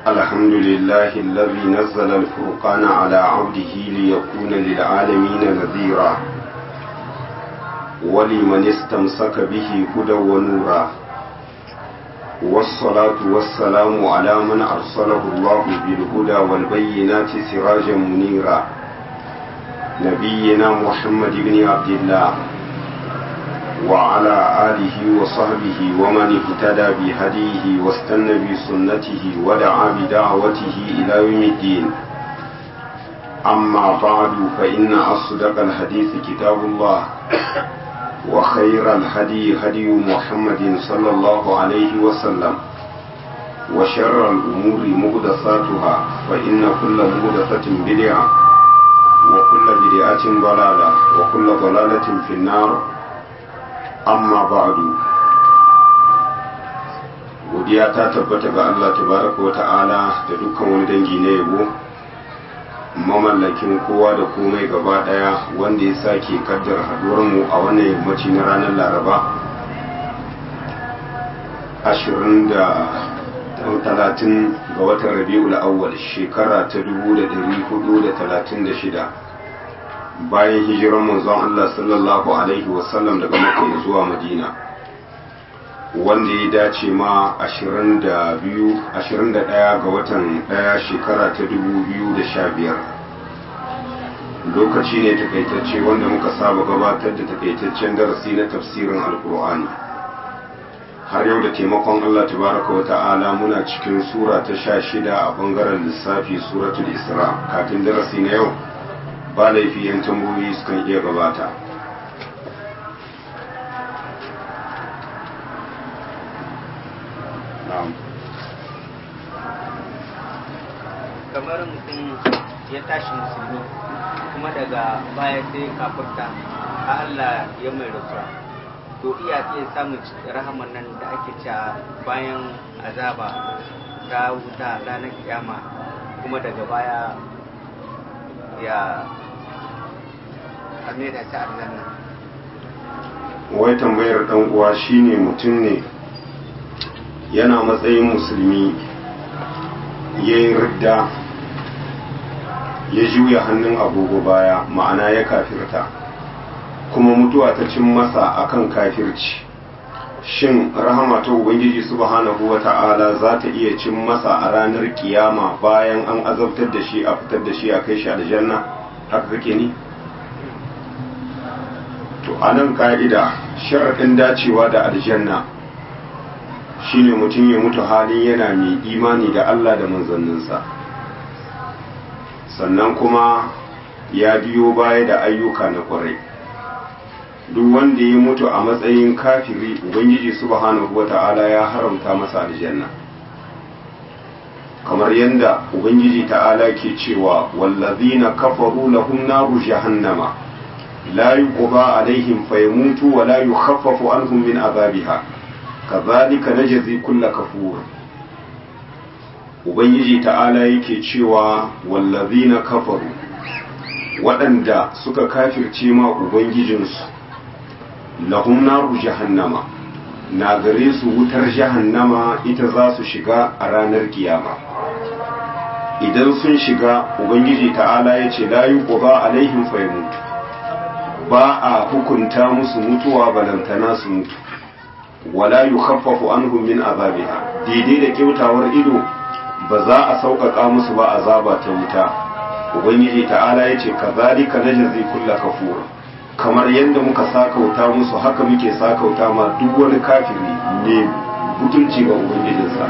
الحمد لله الذي نزل الفرقان على عبده ليكون للعالمين نذيرا ولمن استمسك به هدى ونورا والصلاة والسلام على من أرسله الله بالهدى والبينات سراجا منيرا نبينا محمد بن عبد الله وعلى آله وصحبه ومن اهتدى بهديه واستنى بسنته ودعا بدعوته إلى يوم الدين أما بعد فإن أصدق الحديث كتاب الله وخير الهدي هدي محمد صلى الله عليه وسلم وشر الأمور مهدساتها فإن كل مهدسة بدعة وكل بدعة ضلالة وكل ضلالة في النار amma ba'du godiya ta tabbata ga Allah tabaraka wa ta'ala da dukkan wani dangi na yabo mamallakin kowa da komai gaba daya wanda ya sake kaddar haduwar mu a wannan yammaci na ranar laraba 20 da 30 ga watan rabi'ul awwal shekara ta 1436 bayan hijiran manzon Allah sallallahu alaihi wasallam daga Makka zuwa Madina wanda ya dace ma 22 21 ga watan daya shekara ta 2015 lokaci ne takaitacce wanda muka saba gabatar da takaitaccen darasi na tafsirin alkur'ani har yau da taimakon Allah tabaraka wa ta'ala muna cikin sura ta 16 a bangaren lissafi suratul isra kafin darasi na yau ba laifi yan tambayoyi sukan iya gabata kamar mutum ya tashi musulmi kuma daga baya sai kafurta a Allah ya mai rasuwa to iya iya samun rahaman nan da ake cewa bayan azaba ta wuta ranar kiyama kuma daga baya ya da ta aljanna wai tambayar dan uwa shine mutum ne yana matsayin musulmi ya yi ridda ya juya hannun agogo baya ma'ana ya kafirta kuma mutuwa ta cin masa akan kafirci shin rahama ta ubangiji subhanahu wa ta'ala za ta iya cin masa a ranar kiyama bayan an azabtar da shi a fitar da shi a kai shi aljanna haka kake ni to a nan ka'ida sharaɗin dacewa da aljanna shine mutum ya mutu halin yana mai imani da Allah da manzanninsa sannan kuma ya biyo baya da ayyuka na kwarai duk wanda ya mutu a matsayin kafiri ubangiji subhanahu wata'ala ya haramta masa aljanna kamar yadda ubangiji ta'ala ke cewa wallazina kafaru lahum naru jahannama la yuqda alaihim fayamutu wa la yukhaffafu anhum min azabiha kadhalika najzi kull kafur ubangiji ta'ala yake cewa wallazina kafaru waɗanda suka kafirce ma ubangijinsu lahum naru jahannama na gare su wutar jahannama ita za su shiga a ranar kiyama idan sun shiga ubangiji ta'ala ya ce la yuqda alaihim fayamutu ba a hukunta musu mutuwa balantana su mutu wala yukhaffafu anhum min azabiha daidai da kyautawar ido ba za a sauƙaƙa musu ba azaba ta wuta ubangiji ta'ala ya ce kazalika najzi kulla kafur kamar yadda muka sakauta musu haka muke sakauta ma duk wani kafiri ne butulci ga ubangijinsa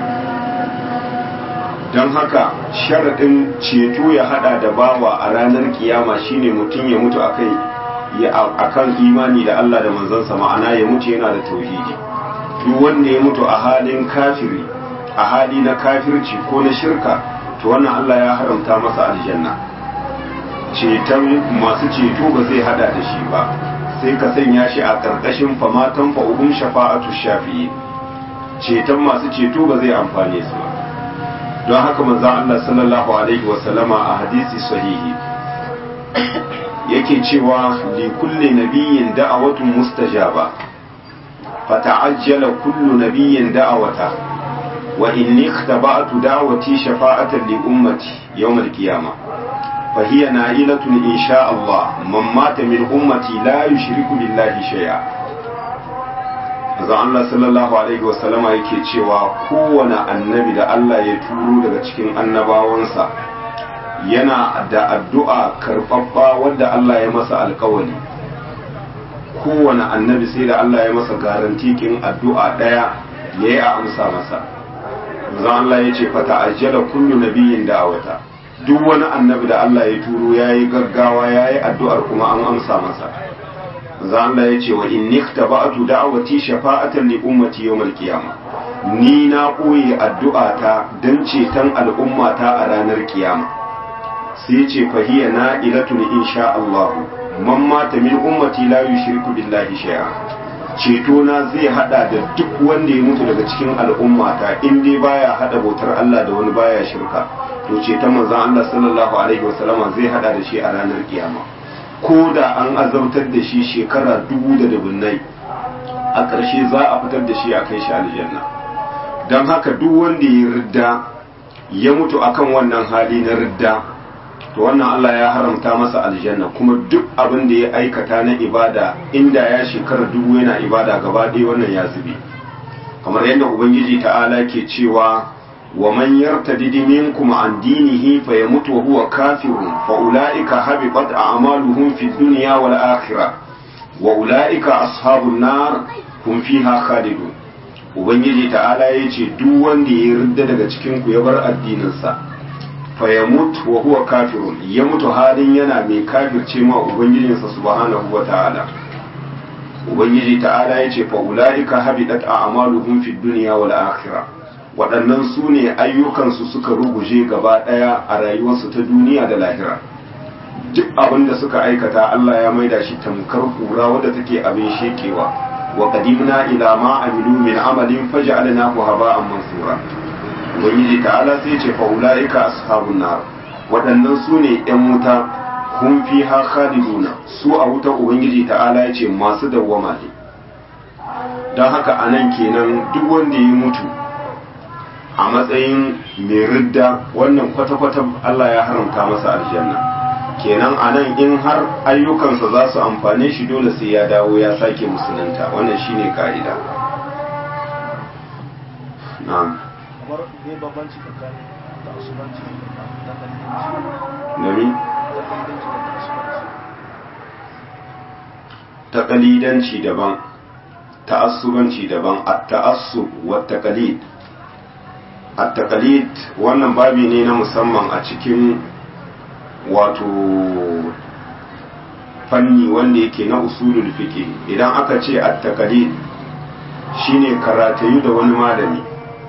don haka sharaɗin ceto ya hada da bawa a ranar kiyama shine mutum ya mutu akai akan imani da Allah da manzansa ma'ana ya mutu yana da tauhidi duk wanda ya mutu a halin kafiri a hali na kafirci ko na shirka to wannan Allah ya haramta masa aljanna ceton masu ceto ba zai hada da shi ba sai ka sanya shi a ƙarƙashin famatan fa'uhun shafa'atu shafi'i ceton masu ceto ba zai amfane su ba don haka manzon Allah sallallahu alaihi wasallama a hadisi sahihi yake cewa li kulli nabiyyin da'awatun mustajaba fata'ajjala kullu nabiyyin da'awata wa inni ikhtaba'tu da'wati shafa'atan li ummati yawm al-qiyamah fa hiya na'ilatun insha Allah man mata min ummati la yushriku billahi shay'a Azza Allah sallallahu alaihi wa sallama yake cewa kowane annabi da Allah ya turo daga cikin annabawansa yana da addu'a karɓaɓɓa wadda Allah ya masa alkawali kowane annabi sai da Allah ya masa garantikin addu'a ɗaya ya yi a amsa masa zan Allah ya ce fata ajiyar kullu nabiyin da'awata duk wani annabi da Allah ya turo ya yi gaggawa ya yi addu'ar kuma an amsa masa zan Allah ya ce wa in nikta ba'atu da'awati shafa'atan li ummati yawmal qiyamah ni na ɓoye addu'ata don ceton al'ummata a ranar kiyama sai ce fahiya na ilatun insha Allah man mata min ummati la yushriku billahi shay'a ceto na zai hada da duk wanda ya mutu daga cikin al'ummata in dai baya hada bautar Allah da wani baya shirka to ceton manzon Allah sallallahu alaihi wasallama zai hada da shi a ranar kiyama ko da an azabtar da shi shekara dubu da dubunnai a ƙarshe za a fitar da shi a kai shi aljanna don haka duk wanda ya ridda ya mutu akan wannan hali na ridda to wannan Allah ya haramta masa aljanna kuma duk abin da ya aikata na ibada inda ya shekara dubu yana ibada gaba ɗaya wannan ya zube kamar yadda ubangiji ta'ala ke cewa wa man yartadid minkum an dinihi fa yamut wa huwa kafirun fa ulaika habitat a'maluhum fid dunya wal akhirah wa ulaika ashabun nar hum fiha khalidun ubangiji ta'ala yace duk wanda ya yarda daga cikin ku ya bar addininsa fa ya mutu wa huwa kafirun ya mutu halin yana mai kafirce ma ubangijinsa subhanahu wa ta'ala ubangiji ta'ala ya ce fa ulaika habidat a'maluhum fid dunya wal akhirah waɗannan su ne ayyukansu suka ruguje gaba ɗaya a rayuwarsu ta duniya da lahira duk abin da suka aikata Allah ya maida shi tamkar kura wadda take abin shekewa wa qadimna ila ma amilu min amalin faj'alnahu haba'an mansura ubangiji ta'ala sai ce fa ulaika ashabun nar waɗannan su ne ƴan wuta hum fiha khaliduna su a wuta ubangiji ta'ala ya ce masu dawwama ne don haka anan kenan duk wanda ya mutu a matsayin mai ridda wannan kwata-kwata Allah ya haramta masa aljanna kenan anan in har ayyukansa za su amfane shi dole sai ya dawo ya sake musulunta wannan shine ka'ida na'am kamar ne bambanci tsakanin da asubanci da nami da kalidanci taqalidanci daban ta'assubanci daban at-ta'assub wa taqalid at-taqalid wannan babi ne na musamman a cikin wato fanni wanda yake na usulul fiqh idan aka ce at-taqalid shine karatayu da wani malami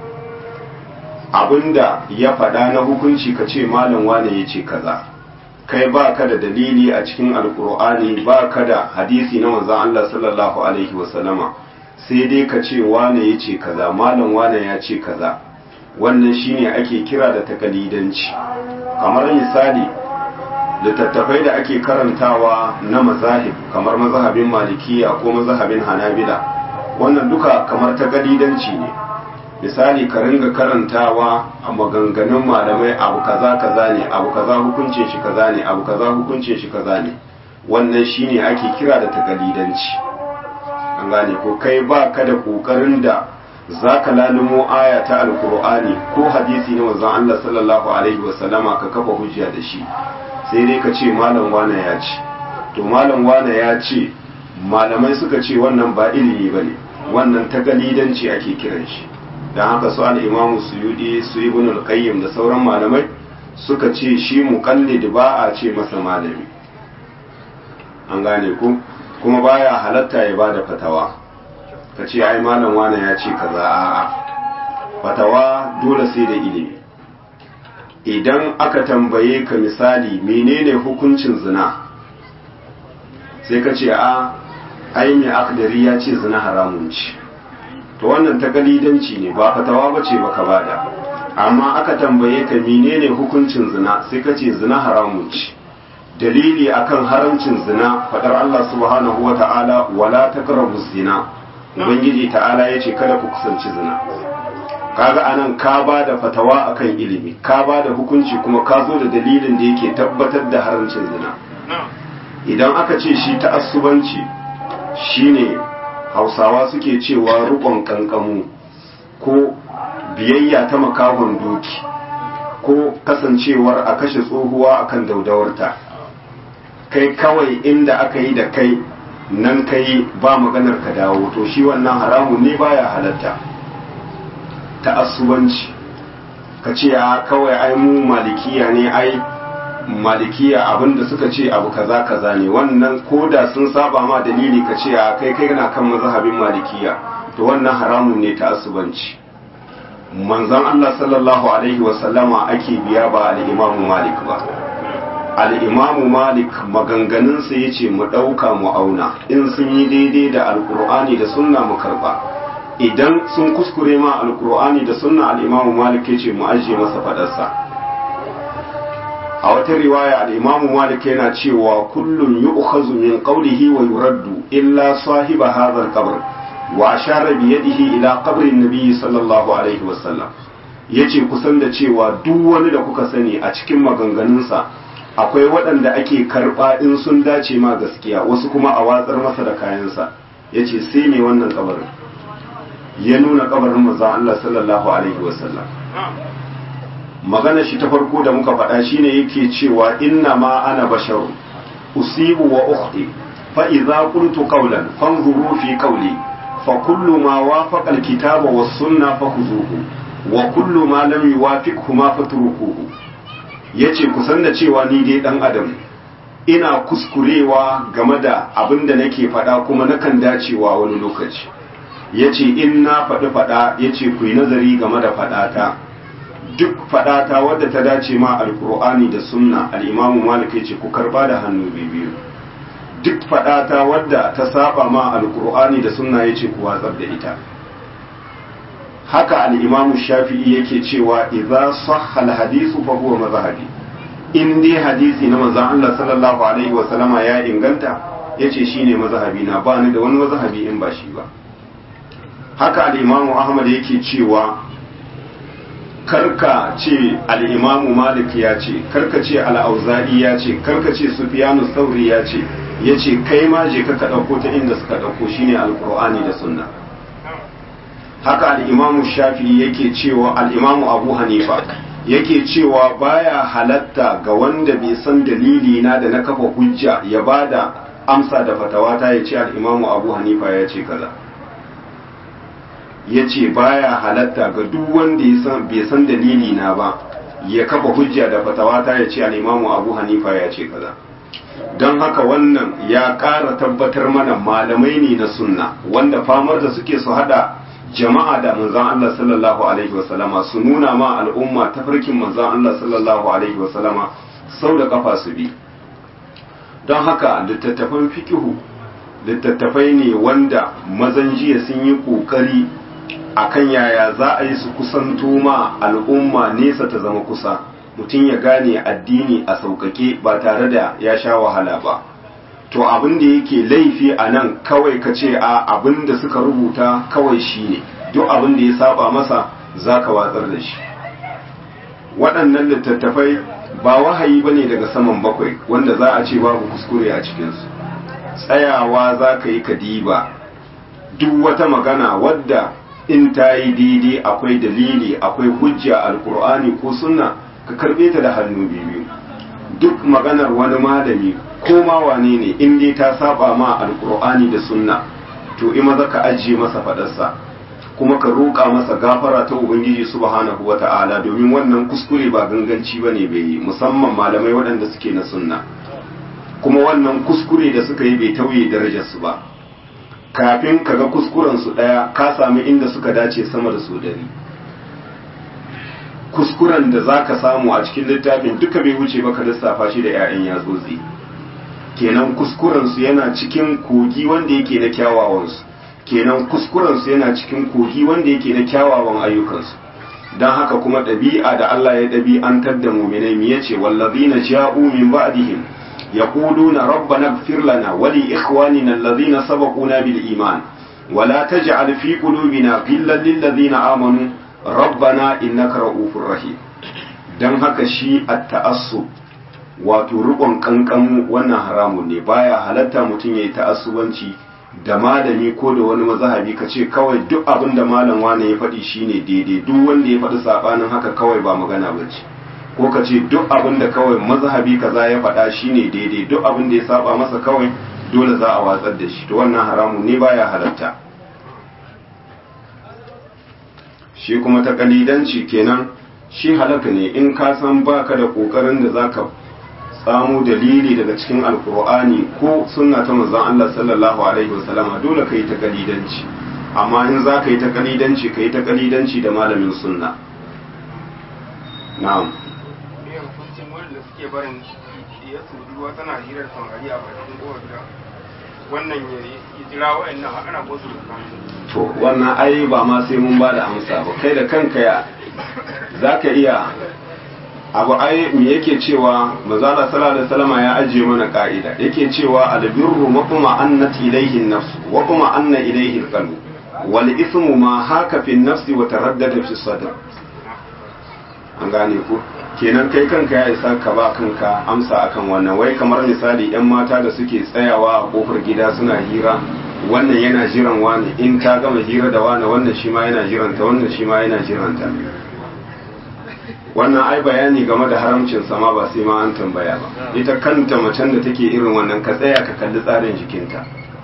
abinda ya faɗa na hukunci ka ce malam wane ya ce kaza kai ba ka da dalili a cikin alkur'ani ba ka da hadisi na manzon Allah sallallahu alaihi wasallama sai dai ka ce wane ya ce kaza malam wane ya ce kaza wannan shine ake kira da takalidanci kamar misali littattafai da ake karantawa na mazahib kamar mazhabin malikiya ko mazhabin hanabila wannan duka kamar takalidanci ne misali ka ringa karantawa a maganganun malamai abu kaza kaza ne abu kaza hukuncin shi kaza ne abu kaza hukuncin shi kaza ne wannan shine ake kira da takalidanci an gane ko kai ba ka da kokarin da zaka lalumo aya ta alkur'ani ko hadisi na manzon Allah sallallahu alaihi wasallama ka kafa hujja da shi sai dai ka ce malam wane ya ce to malam wane ya ce malamai suka ce wannan ba ilimi bane wannan takalidanci ake kiran shi don haka su al'imamu su yudi su ibn al-qayyim da sauran malamai suka ce shi muqallid ba a ce masa malami an gane ku kuma baya halatta ya bada fatawa ka ce ai malam wane ya ce kaza a'a fatawa dole sai da ilimi idan aka tambaye ka misali menene hukuncin zina sai ka ce a ai mai akdari ya ce zina haramun ce to wannan ta galidanci ne ba fatawa ba ce baka bada amma aka tambaye ka menene hukuncin zina sai ka ce zina haramun ce dalili akan haramcin zina fadar Allah subhanahu wa ta'ala wala taqrabu zina ubangiji ta'ala yace kada ku kusanci zina kaga anan ka ba da fatawa akan ilimi ka ba da hukunci kuma ka zo da dalilin da yake tabbatar da haramcin zina idan aka ce shi ta'assubanci shine hausawa suke cewa rukon kankamu ko biyayya ta makahon doki ko kasancewar a kashe tsohuwa akan daudawarta kai kawai inda aka yi da kai nan kai ba maganar ka dawo to shi wannan haramun ne baya halatta ta'assubanci ka ce a kawai ai mu malikiya ne ai malikiya abinda suka ce abu kaza kaza ne wannan koda sun saba ma dalili ka ce a kai kai kana kan mazhabin malikiya to wannan haramun ne ta'assubanci manzon Allah sallallahu alaihi wasallama ake biya ba al-Imam Malik ba al-Imam Malik maganganunsa yace mu dauka mu auna in sun yi daidai da alqur'ani da sunna mu karba idan sun kuskure ma alqur'ani da sunna al-Imam Malik yace mu ajiye masa fadarsa a wata riwaya al-Imam Malik yana cewa kullun yu'khazu min qawlihi wa yuraddu illa sahiba hadha al-qabr wa ashara bi yadihi ila qabrin nabi sallallahu alaihi wasallam yace kusan da cewa duk wani da kuka sani a cikin maganganunsa akwai waɗanda ake karɓa in sun dace ma gaskiya wasu kuma a watsar masa da kayansa yace sai ne wannan kabarin ya nuna kabarin manzon Allah sallallahu alaihi wasallam magana shi ta farko da muka faɗa shine yake cewa inna ma ana basharu usibu wa ukhti fa idza qultu qawlan fanzuru fi qawli فكل ما وافق الكتاب والسنة فخذوه وكل ما لم يوافقهما فتركوه yace kusan da cewa ni dai dan adam ina kuskurewa game da abin da nake faɗa kuma nakan dacewa wani lokaci yace in na faɗi faɗa yace ku yi nazari game da faɗata duk faɗata wadda ta dace ma alkur'ani da sunna al-imamu malik yace ku karba da hannu biyu duk faɗata wadda ta saba ma alkur'ani da sunna yace ku watsar da ita haka al-imamu shafi'i yake cewa idza sahha al-hadithu fa huwa mazhabi in dai hadisi na manzon Allah sallallahu alaihi wa sallama ya inganta yace shine mazhabi na ba ni da wani mazhabi in ba shi ba haka al-imamu ahmad yake cewa karka ce al-imamu malik ya ce karka ce al-auza'i ya ce karka ce sufyanu sauri ya ce ya ce kai ma je ka ɗauko ta inda suka ɗauko shine alkur'ani da sunna haka al'imamu shafi yake cewa al'imamu abu hanifa yake cewa baya halatta ga wanda bai san dalili na da na kafa hujja ya ba da amsa da fatawa ta ya ce al'imamu abu hanifa ya ce kaza ya ce baya halatta ga duk wanda bai san dalili na ba ya kafa hujja da fatawa ta ya ce al'imamu abu hanifa ya ce kaza don haka wannan ya ƙara tabbatar mana malamai ne na sunna wanda famar da suke su hada jama'a da manzan Allah sallallahu alaihi wasallama su nuna ma al'umma tafarkin manzan Allah sallallahu alaihi wasallama sau da kafa su bi don haka littattafan fikihu littattafai ne wanda mazan jiya sun yi ƙoƙari akan yaya za a yi su kusanto ma al'umma nesa ta zama kusa mutum ya gane addini a sauƙaƙe ba tare da ya sha wahala ba to abin da yake laifi a nan kawai ka ce a abin da suka rubuta kawai shi ne duk abin da ya saba masa za ka watsar da shi waɗannan littattafai ba wahayi ba ne daga saman bakwai wanda za a ce babu kuskure a cikinsu tsayawa za ka yi kadiba duk wata magana wadda in ta yi daidai akwai dalili akwai hujja alkur'ani ko sunna ka karbe ta da hannu biyu duk maganar wani malami ko ma wane ne in dai ta saba ma alkur'ani da sunna to in maza ka ajiye masa fadarsa kuma ka roƙa masa gafara ta ubangiji subhanahu wata'ala domin wannan kuskure ba ganganci bane bai yi musamman malamai waɗanda suke na sunna kuma wannan kuskure da suka yi bai tauye darajarsu ba kafin ka ga kuskurensu ɗaya ka sami inda suka dace sama da su dari kuskuren da za ka samu a cikin littafin duka bai wuce ba ka lissafa shi da 'ya'yan yatsotsi kenan kuskurensu yana cikin kogi wanda yake na kyawawansu kenan kuskurensu yana cikin kogi wanda yake na kyawawan ayyukansu don haka kuma ɗabi'a da Allah ya ɗabi'antar da muminai mi yace wallazina ja'u min ba'dihim yaquluna rabbana ighfir lana wa li ikhwanina allazina sabaquna bil iman ولا تجعل في قلوبنا غلا للذين آمنوا rabbana innaka ra'ufur rahim dan haka shi at-ta'assub wato rukun kankan wannan haramun ne baya halatta mutum yayi ta'assubanci da malami ko da wani mazhabi ka ce kawai duk abin da malam wane ya faɗi shine daidai duk wanda ya faɗi sabanin haka kawai ba magana bace ko ka ce duk abin da kawai mazhabi kaza ya faɗa shine daidai duk abin da ya saba masa kawai dole za a watsar da shi to wannan haramun ne baya halatta shi kuma ta kalidanci kenan shi halaka ne in ka san baka da kokarin da zaka samu dalili daga cikin alkur'ani ko sunna ta manzon Allah sallallahu alaihi wasallama dole kai ta kalidanci amma in za ka yi ta kalidanci ka yi ta kalidanci da malamin sunna na'am ne hukuncin wanda suke barin ya su ruwa tana hirar samari a bakin kowar gida wannan ya yi jira wa'annan har ana gosu da to wannan ai ba ma sai mun ba da amsa ba kai da kanka ya za ka iya abu ai me yake cewa manzala sallallahu alaihi wasallam ya ajiye mana ka'ida yake cewa albirru maqma annat ilayhi an-nafs wa qama anna ilayhi al-qalb wal ithmu ma haka fi an-nafs wa taraddada fi sadr an gane ku kenan kai kanka ya isa ka ba kanka amsa akan wannan wai kamar misali yan mata da suke tsayawa a kofar gida suna hira wannan yana jiran wani in ta gama hira da wani wannan shi ma yana jiranta wannan shi ma yana jiranta wannan ai bayani game da haramcin sama ba sai ma an tambaya ba ita kanta macen da take irin wannan ka tsaya ka kalli tsarin jikinta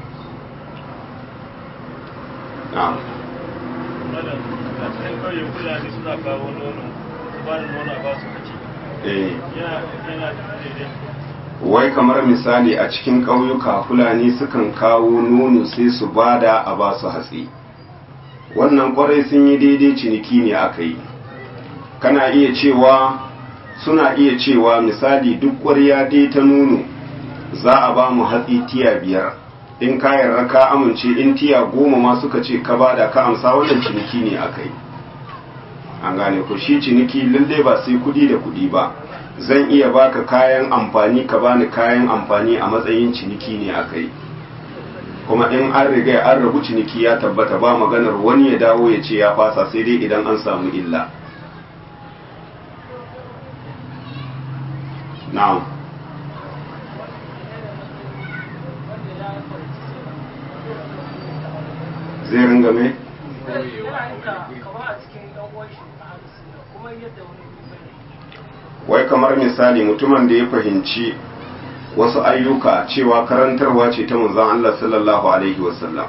na'am malam a cikin kauye fulani suna kawo nono su ba da nono a ba su kaci eh yana yana daidai wai kamar misali a cikin ƙauyuka fulani sukan kawo nono sai su bada a ba su hatsi wannan kwarai sun yi daidai ciniki ne aka yi kana iya cewa suna iya cewa misali duk ƙwarya dai ta nono za a ba mu hatsi tiya biyar in ka yarda ka amince in tiya goma ma suka ce ka bada ka amsa wannan ciniki ne aka yi an gane ko shi ciniki lalle ba sai kudi da kudi ba zan iya baka kayan amfani ka bani kayan amfani a matsayin ciniki ne aka yi kuma in an riga an rabu ciniki ya tabbata ba maganar wani ya dawo ya ce ya fasa sai dai idan an samu illa na'am zai ringa mai wai kamar misali mutumin da ya fahimci wasu ayyuka cewa karantarwa ce ta manzon Allah sallallahu alaihi wasallam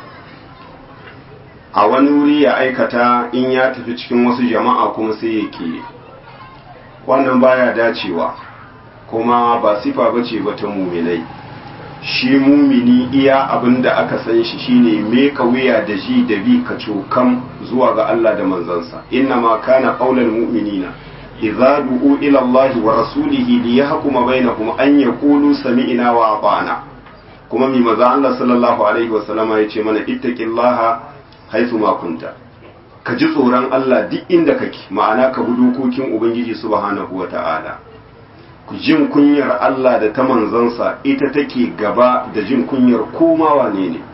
a wani wuri ya aikata in ya tafi cikin wasu jama'a kuma sai ya ke wannan baya dacewa kuma ba sifa bace ba ta muminai shi mumini iya abin da aka san shi shine meka wuya da ji da bi ka cokam zuwa ga Allah da manzansa inna ma kana qaulal mu'minina idza du'u ila Allah wa rasulihi li yahkuma bainahum an yaqulu sami'na wa ata'na kuma mi maza Allah sallallahu alaihi wa sallama yace mana ittaqillaha haythu ma kunta ka ji tsoron Allah duk inda kake ma'ana ka bi dokokin ubangiji subhanahu wa ta'ala jin kunyar Allah da ta manzansa ita take gaba da jin kunyar koma wane ne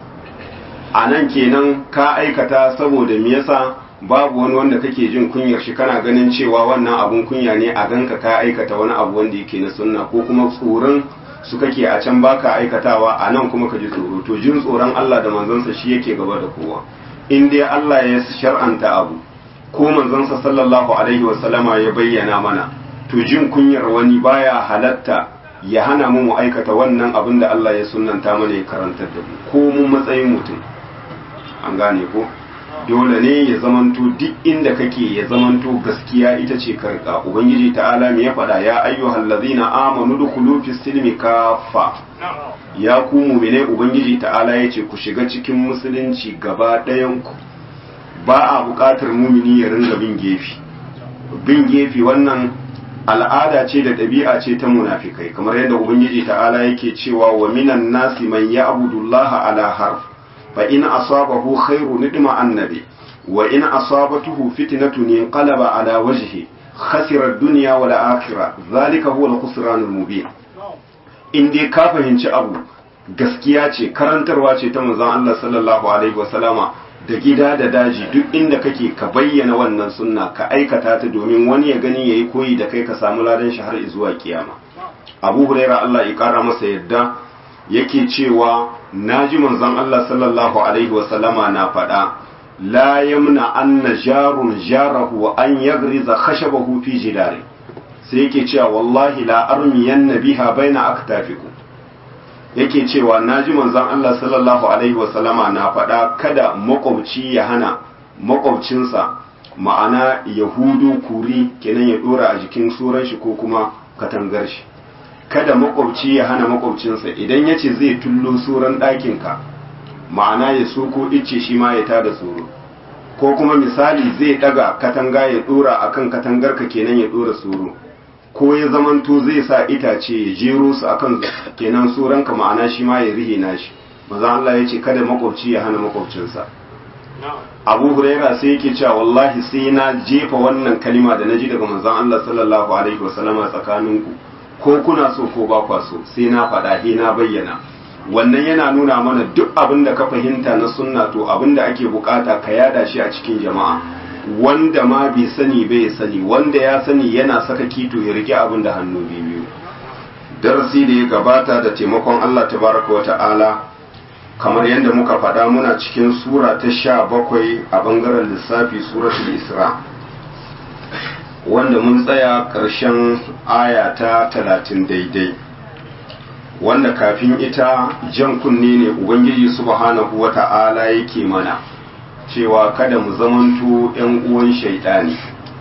a nan kenan ka aikata saboda me yasa babu wani wanda kake jin kunyar shi kana ganin cewa wannan abun kunya ne a ganka ka aikata wani abu wanda yake na sunna ko kuma tsoron su kake a can baka aikatawa a nan kuma ka ji tsoro to jin tsoron Allah da manzansa shi yake gaba da kowa in dai Allah ya shar'anta abu ko manzansa sallallahu alaihi wasallama ya bayyana mana to jin kunyar wani baya halatta ya hana mu mu aikata wannan abin da Allah ya sunnanta mana ya karantar da mu ko mun matsayin mutum an gane ko dole ne ya zamanto duk inda kake ya zamanto gaskiya ita ce karka ubangiji ta'ala me ya faɗa ya ayyuhal ladzina amanu dukhulu fis silmi kaffa ya ku mu'mine ubangiji ta'ala yace ku shiga cikin musulunci gaba ɗayan ku ba a buƙatar mumini ya ringa bin gefe bin gefe wannan al'ada ce da ɗabi'a ce ta munafikai kamar yadda ubangiji ta'ala yake cewa wa minan nasi man ya'budullaha ala harf fa in asabahu khairu nidma annabi wa in asabatuhu fitnatun inqalaba ala wajhi khasira ad-dunya wal akhirah zalika huwa al-khusran al-mubin in dai ka fahimci abu gaskiya ce karantarwa ce ta manzon Allah sallallahu alaihi wasallama da gida da daji duk inda kake ka bayyana wannan sunna ka aikata ta domin wani ya gani yayi koyi da kai ka samu ladan shi har zuwa kiyama Abu Huraira Allah ya kara masa yadda yake cewa naji manzon Allah sallallahu alaihi wasallama na faɗa la yamna anna jarun jarahu an yagriza khashabahu fi jidari sai yake cewa wallahi la armiyanna biha baina aktafikum yake cewa naji manzon Allah sallallahu alaihi wasallama na faɗa kada makwabci ya hana makwabcinsa ma'ana yahudu kuri kenan ya dora a jikin suran shi ko kuma katangar shi kada makwabci ya hana makwabcinsa idan ya ce zai tullo suran ɗakinka ma'ana ya so ko icce shi ma ya tada tsoro ko kuma misali zai ɗaga katanga ya ɗora akan katangarka kenan ya ɗora tsoro ko ya zamanto zai sa itace ya jero su akan kenan suranka ma'ana shi ma ya rihe nashi maza Allah ya ce kada makwabci ya hana makwabcinsa abu huraira sai yake cewa wallahi sai na jefa wannan kalima da na ji daga manzon Allah sallallahu alaihi wasallama tsakaninku ko kuna so ko ba kwa so sai na faɗa he na bayyana wannan yana nuna mana duk abin da ka fahimta na sunna to abin da ake bukata ka yada shi a cikin jama'a wanda ma bai sani bai sani wanda ya sani yana saka kito ya rike abin da hannu biyu darasi da ya gabata da taimakon Allah tabaraka wa ta'ala kamar yadda muka faɗa muna cikin sura ta sha bakwai a ɓangaren lissafi suratul isra wanda mun tsaya ƙarshen aya ta talatin daidai wanda kafin ita jan kunne ne ubangiji subhanahu wa ta'ala yake mana cewa kada mu zamanto 'yan uwan shaidani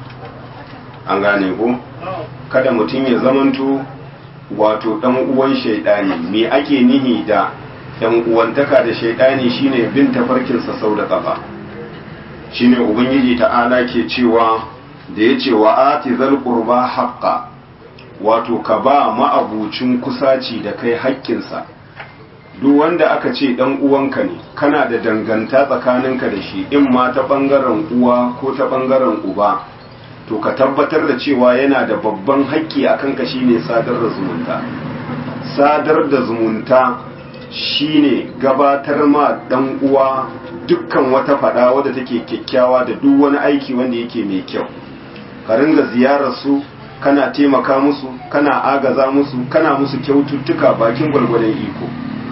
an gane ko kada mutum ya zamanto wato ɗan uwan shaidani me ake nihi da ‘yan uwantaka da shaidani shine bin tafarkinsa sau da ƙafa shine ubangiji ta'ala ke cewa da ya ce wa ati zal qurba haqqa wato ka ba ma'abucin kusaci da kai haƙƙinsa duk wanda aka ce dan uwanka ne kana da danganta tsakaninka da shi in ma ta ɓangaren uwa ko ta ɓangaren uba to ka tabbatar da cewa yana da babban haƙƙi a kanka shine sadar da zumunta sadar da zumunta shine gabatar ma dan uwa dukkan wata fada wadda take kyakkyawa da duk wani aiki wanda yake mai kyau ka ringa ziyarar su kana taimaka musu kana agaza musu kana musu kyaututtuka bakin gwargwadon iko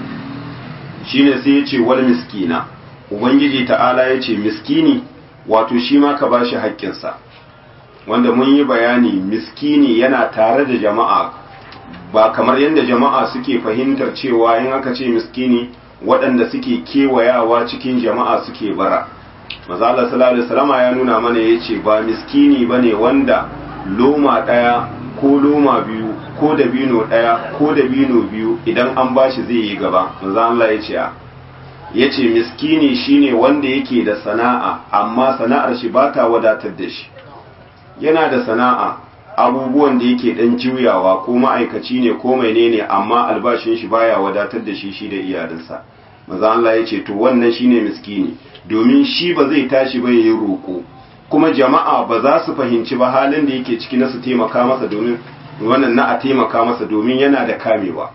shine sai ya ce wal miskina ubangiji ta'ala ya ce miskini wato shi ma ka bashi haƙƙinsa wanda mun yi bayani miskini yana tare da jama'a ba kamar yadda jama'a suke fahimtar cewa in aka ce miskini waɗanda suke kewayawa cikin jama'a suke bara mazala sallallahu alaihi wasallama ya nuna mana ya ce ba miskini ba ne wanda loma ɗaya ko loma biyu ko dabino ɗaya ko dabino biyu idan an bashi zai yi gaba maza Allah ya ce ya ce miskini shine wanda yake da sana'a amma sana'ar shi ba ta wadatar da shi yana da sana'a abubuwan da yake dan juyawa ko ma'aikaci ne ko menene amma albashin shi baya wadatar da shi shi da iyalinsa maza Allah ya ce to wannan shine miskini domin shi ba zai tashi ba yayin roko kuma jama'a ba za su fahimci ba halin da yake ciki na su taimaka masa domin wannan na a taimaka masa domin yana da kamewa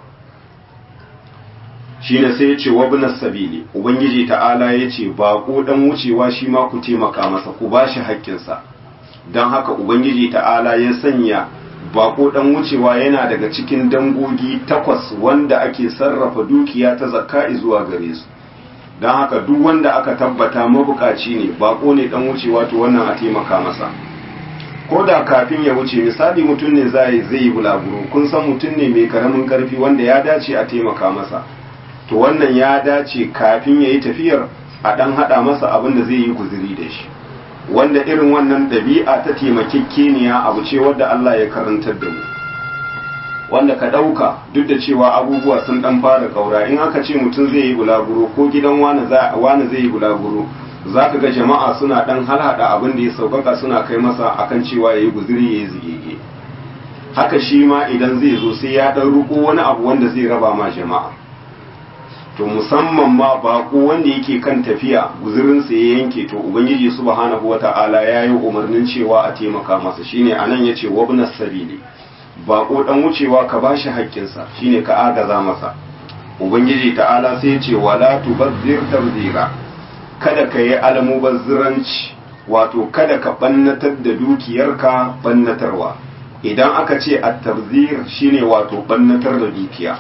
shine sai ya ce wabnas sabili ubangiji ta'ala ya ce baƙo dan wucewa shi ma ku taimaka masa ku bashi haƙƙinsa don haka ubangiji ta'ala ya sanya bako dan wucewa yana daga cikin dangogi takwas wanda ake sarrafa dukiya ta zakka zuwa gare su don haka duk wanda aka tabbata mabukaci ne bako ne dan wucewa to wannan a taimaka masa ko da kafin ya wuce misali mutum ne zai zai yi bulaguro kun san mutum ne mai karamin karfi wanda ya dace a taimaka masa to wannan ya dace kafin ya yi tafiyar a dan hada masa abin da zai yi guziri da shi wanda irin wannan ɗabi'a ta taimakekeniya abu ce wadda Allah ya karantar da mu wanda ka ɗauka duk da cewa abubuwa sun ɗan fara ƙaura in aka ce mutum zai yi bulaguro ko gidan wani zai yi bulaguro za ka ga jama'a suna ɗan halhaɗa abin da ya sauƙaƙa suna kai masa akan cewa ya yi guziri ya yi zigege haka shi ma idan zai zo sai ya ɗan ruko wani abu wanda zai raba ma jama'a to musamman ma bako wanda yake kan tafiya guzurinsa ya yanke to ubangiji subhanahu wata'ala ya yi umarnin cewa a taimaka masa shine anan ya ce wabnas sabili bako dan wucewa ka bashi haƙƙinsa shine ka agaza masa ubangiji ta'ala sai ya ce wala tubazzir tabzira kada ka yi almubazziranci wato kada ka bannatar da dukiyarka bannatarwa idan aka ce at-tabzir shine wato bannatar da dukiya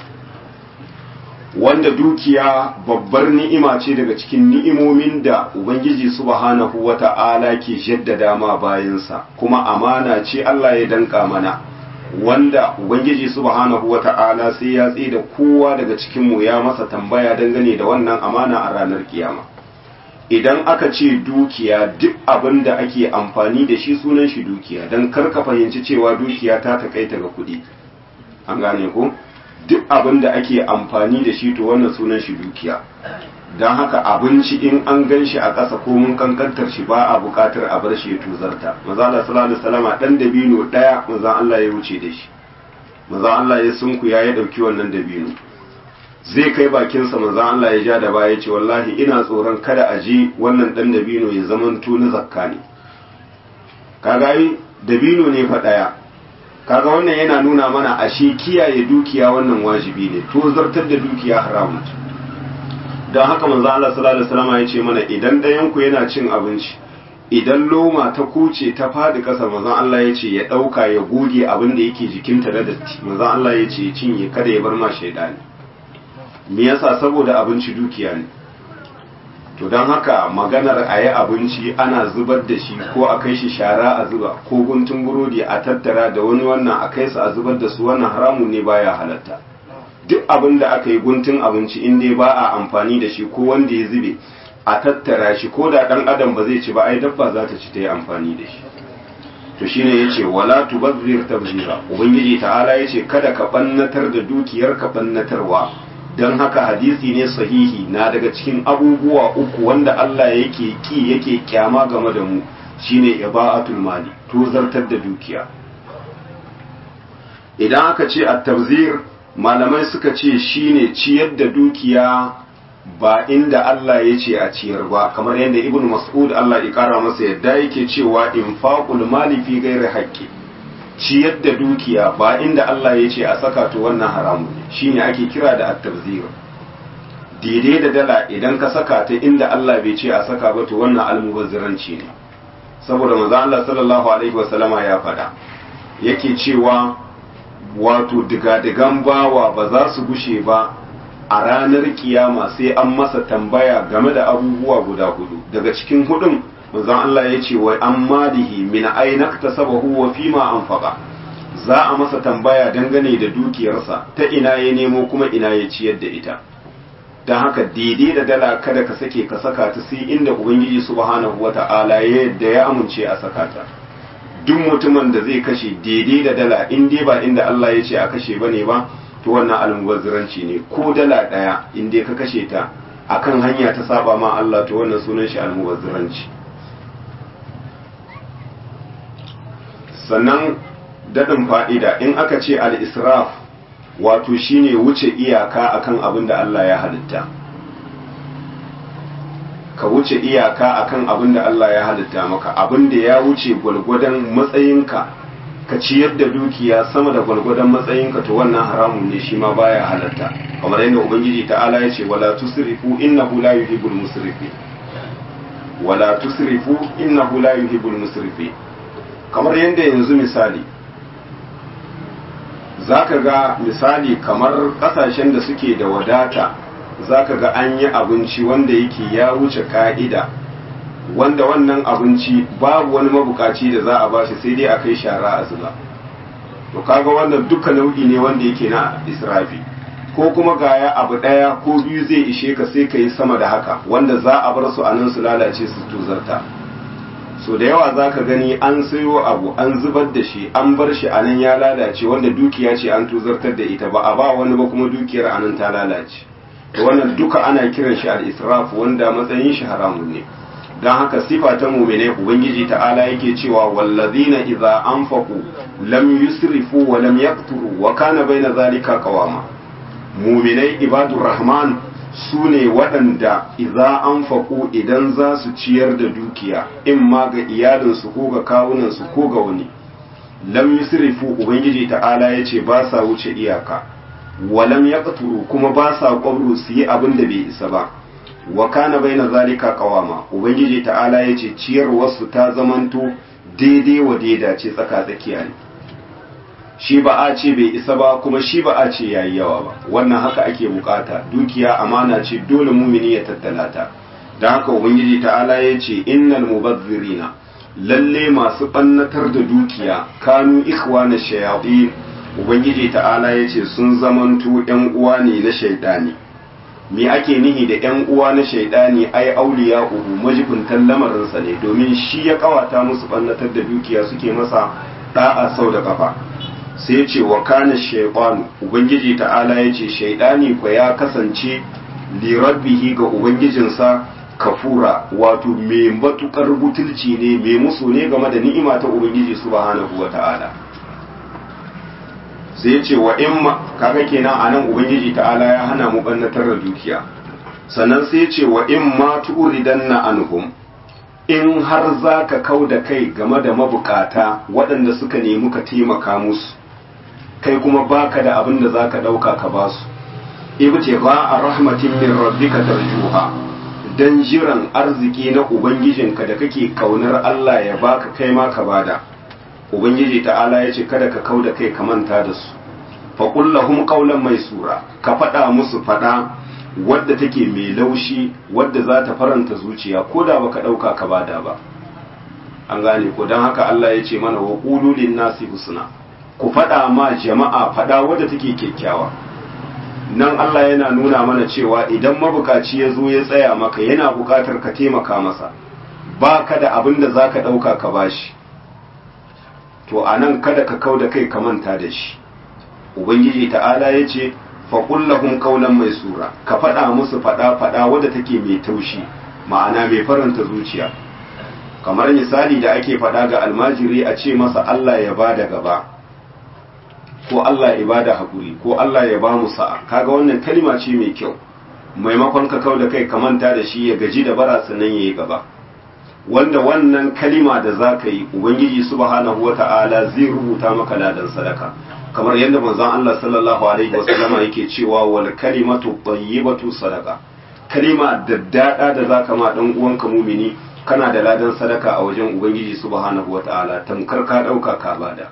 wanda dukiya babbar ni'ima ce daga cikin ni'imomin da ubangiji subhanahu wata'ala ke jaddada ma bayansa kuma amana ce Allah ya danka mana wanda ubangiji subhanahu wata'ala sai ya tsaye da kowa daga cikin mu ya masa tambaya dangane da wannan amana a ranar kiyama idan aka ce dukiya duk abin da ake amfani da shi sunan shi dukiya don karka fahimci cewa dukiya ta takaita ga kuɗi an gane ko duk abin da ake amfani da shi to wannan sunan shi dukiya don haka abinci in an gan shi a ƙasa ko mun kankantar shi ba a buƙatar a bar shi ya tuzarta maza Allah sallallahu alaihi wasallam dan dabino daya maza Allah ya wuce da shi maza Allah ya sunkuya ya dauki wannan dabino zai kai bakinsa maza Allah ya ja da baya ya ce wallahi ina tsoron kada a je wannan dan dabino ya zama na zakka ne kaga yi dabino ne fa daya kaga wannan yana nuna mana ashe kiyaye dukiya wannan wajibi ne to zartar da dukiya haramun ce don haka manzo Allah sallallahu alaihi wasallam ya ce mana idan ɗayan ku yana cin abinci idan loma ta kuce ta fadi kasa manzo Allah ya ce ya dauka ya goge abin da yake jikinta da datti manzo Allah ya ce ya cinye kada ya bar ma shaidani me yasa saboda abinci dukiya ne to don haka maganar a yi abinci ana zubar da shi ko a kai shi shara a zuba ko guntun burodi a tattara da wani wannan a kai su a zubar da su wannan haramun ne baya halatta duk abin da aka yi guntun abinci in dai ba a amfani da shi ko wanda ya zube a tattara shi ko da dan adam ba zai ci ba ai dabba za ta ci ta yi amfani da shi to shine yace wala tubazzir tabzira ubangiji ta'ala yace kada ka bannatar da dukiyar ka bannatarwa don haka hadisi ne sahihi na daga cikin abubuwa uku wanda Allah yake ki yake kyama game da mu shine ibaatul mali to zartar da dukiya idan aka ce at-tabzir malamai suka ce shine ciyar da dukiya ba inda Allah ya ce a ciyar ba kamar yadda ibn mas'ud Allah ya kara masa yadda yake cewa infaqul mali fi ghairi haqqi ciyar da dukiya ba inda Allah ya ce a saka to wannan haramu ne shine ake kira da at-tabzir daidai da dala idan ka saka ta inda Allah bai ce a saka ba to wannan almubazziranci ne saboda manzo Allah sallallahu alaihi wasallama ya faɗa yake cewa wato digadigan bawa ba za su gushe ba a ranar kiyama sai an masa tambaya game da abubuwa guda hudu daga cikin hudun manzon Allah ya ce wa an malihi min aina tasabahu wa fima anfaqa za a masa tambaya dangane da dukiyarsa ta ina ya nemo kuma ina ya ciyar da ita don haka daidai da dala kada ka sake ka saka ta sai inda ubangiji subhanahu wata'ala ya yadda ya amince a saka ta duk mutumin da zai kashe daidai da dala in dai ba inda Allah ya ce a kashe bane ba to wannan almubazziranci ne ko dala daya in dai ka kashe ta akan hanya ta saba ma Allah to wannan sunan shi almubazziranci sannan daɗin fa'ida in aka ce al-israf wato shine wuce iyaka akan abin da Allah ya halitta ka wuce iyaka akan abin da Allah ya halitta maka abin da ya wuce gwalgwadon matsayinka ka ciyar da dukiya sama da gwalgwadon matsayinka to wannan haramun ne shi ma baya halatta kamar yadda ubangiji ta'ala ya ce wala tusrifu innahu la yuhibbul musrifin wala tusrifu innahu la yuhibbul musrifin kamar yadda yanzu misali zaka ga misali kamar kasashen da suke da wadata zaka ga an yi abinci wanda yake ya wuce ka'ida wanda wannan abinci babu wani mabukaci da za a bashi sai dai a kai shara a zuba to kaga wannan duka nau'i ne wanda yake na israfi ko kuma gaya abu ɗaya ko biyu zai ishe ka sai ka yi sama da haka wanda za a bar su a nan su lalace su tuzarta so da yawa za ka gani an sayo abu an zubar da shi an bar shi a nan ya lalace wanda dukiya ce an tuzartar da ita ba a ba wani ba kuma dukiyar a nan ta lalace to wannan duka ana kiran shi al-israf wanda matsayin shi haramun ne don haka sifa ta mumine ubangiji ta'ala yake cewa wallazina idza anfaqu lam yusrifu wa lam yaqturu wa kana baina zalika qawama muminai ibadur rahman su ne waɗanda idza anfaqu idan za su ciyar da dukiya in ma ga iyalinsu ko ga kawunansu ko ga wani lam yusrifu ubangiji ta'ala yace ba sa wuce iyaka wa lam yaqturu kuma ba sa kwabro su yi abin da bai isa ba wa kana baina zalika qawama ubangiji ta'ala yace ciyarwarsu ta zamanto daidai wa daida ce tsaka tsakiya ne shi ba a ce bai isa ba kuma shi ba a ce yayi yawa ba wannan haka ake bukata dukiya amana ce dole mumini ya tattala ta da haka ubangiji ta'ala yace innal mubazzirina lalle masu ɓannatar da dukiya kanu ikhwana shayatin ubangiji ta'ala ya ce sun zamanto ‘yan uwa ne na shaidani me ake nihi da ‘yan uwa na shaidani ai auliya uhu majibintan lamarinsa ne domin shi ya kawata musu ɓannatar da dukiya suke masa ɗa'a sau da ƙafa sai ce wa kana shaitanu ubangiji ta'ala ya ce shaidani kwa ya kasance lirabbihi ga ubangijinsa kafura wato mai matukar butulci ne mai musu ne game da ni'ima ta ubangiji subhanahu wa ta'ala sai ya ce wa in ma kaga kenan anan ubangiji ta'ala ya hana mu bannatar da dukiya sannan sai ya ce wa in ma turidanna anhum in har zaka kau da kai game da mabukata waɗanda suka nemi ka taimaka musu kai kuma baka da abin da zaka ɗauka ka basu ibtigha a rahmatin min rabbika tarjuha dan jiran arziki na ubangijinka da kake kaunar Allah ya baka kai ma ka bada ubangiji ta'ala ya ce kada ka kauda kai ka manta da su faƙul lahum qawlan maisura ka faɗa musu faɗa wadda take mai laushi wadda za ta faranta zuciya ko da baka ɗauka ka bada ba an gane ko don haka Allah ya ce mana wa qulu nasi husna ku faɗa ma jama'a faɗa wadda take kyakkyawa nan Allah yana nuna mana cewa idan mabukaci ya zo ya tsaya maka yana bukatar ka taimaka masa ba ka da abin da za ka ɗauka ka bashi to a nan kada ka kau da kai ka manta da shi ubangiji ta'ala ya ce faƙullahun ƙaunar mai sura ka faɗa musu faɗa faɗa wadda take mai taushi ma'ana mai faranta zuciya kamar misali da ake faɗa ga almajiri a ce masa Allah ya ba da gaba ko Allah ya bada hakuri ko Allah ya ba mu sa'a kaga wannan kalma ce mai kyau maimakon ka kau da kai ka manta da shi ya gaji da bara sannan yayi gaba wanda wannan kalima da za ka yi ubangiji subhanahu wata'ala zai rubuta maka ladan sadaka kamar yadda manzon Allah sallallahu alaihi wasallam yake cewa wal kalimatu tayyibatu sadaka kalima daddada da zaka ma dan uwanka mumini kana da ladan sadaka a wajen ubangiji subhanahu wata'ala tamkar ka dauka ka bada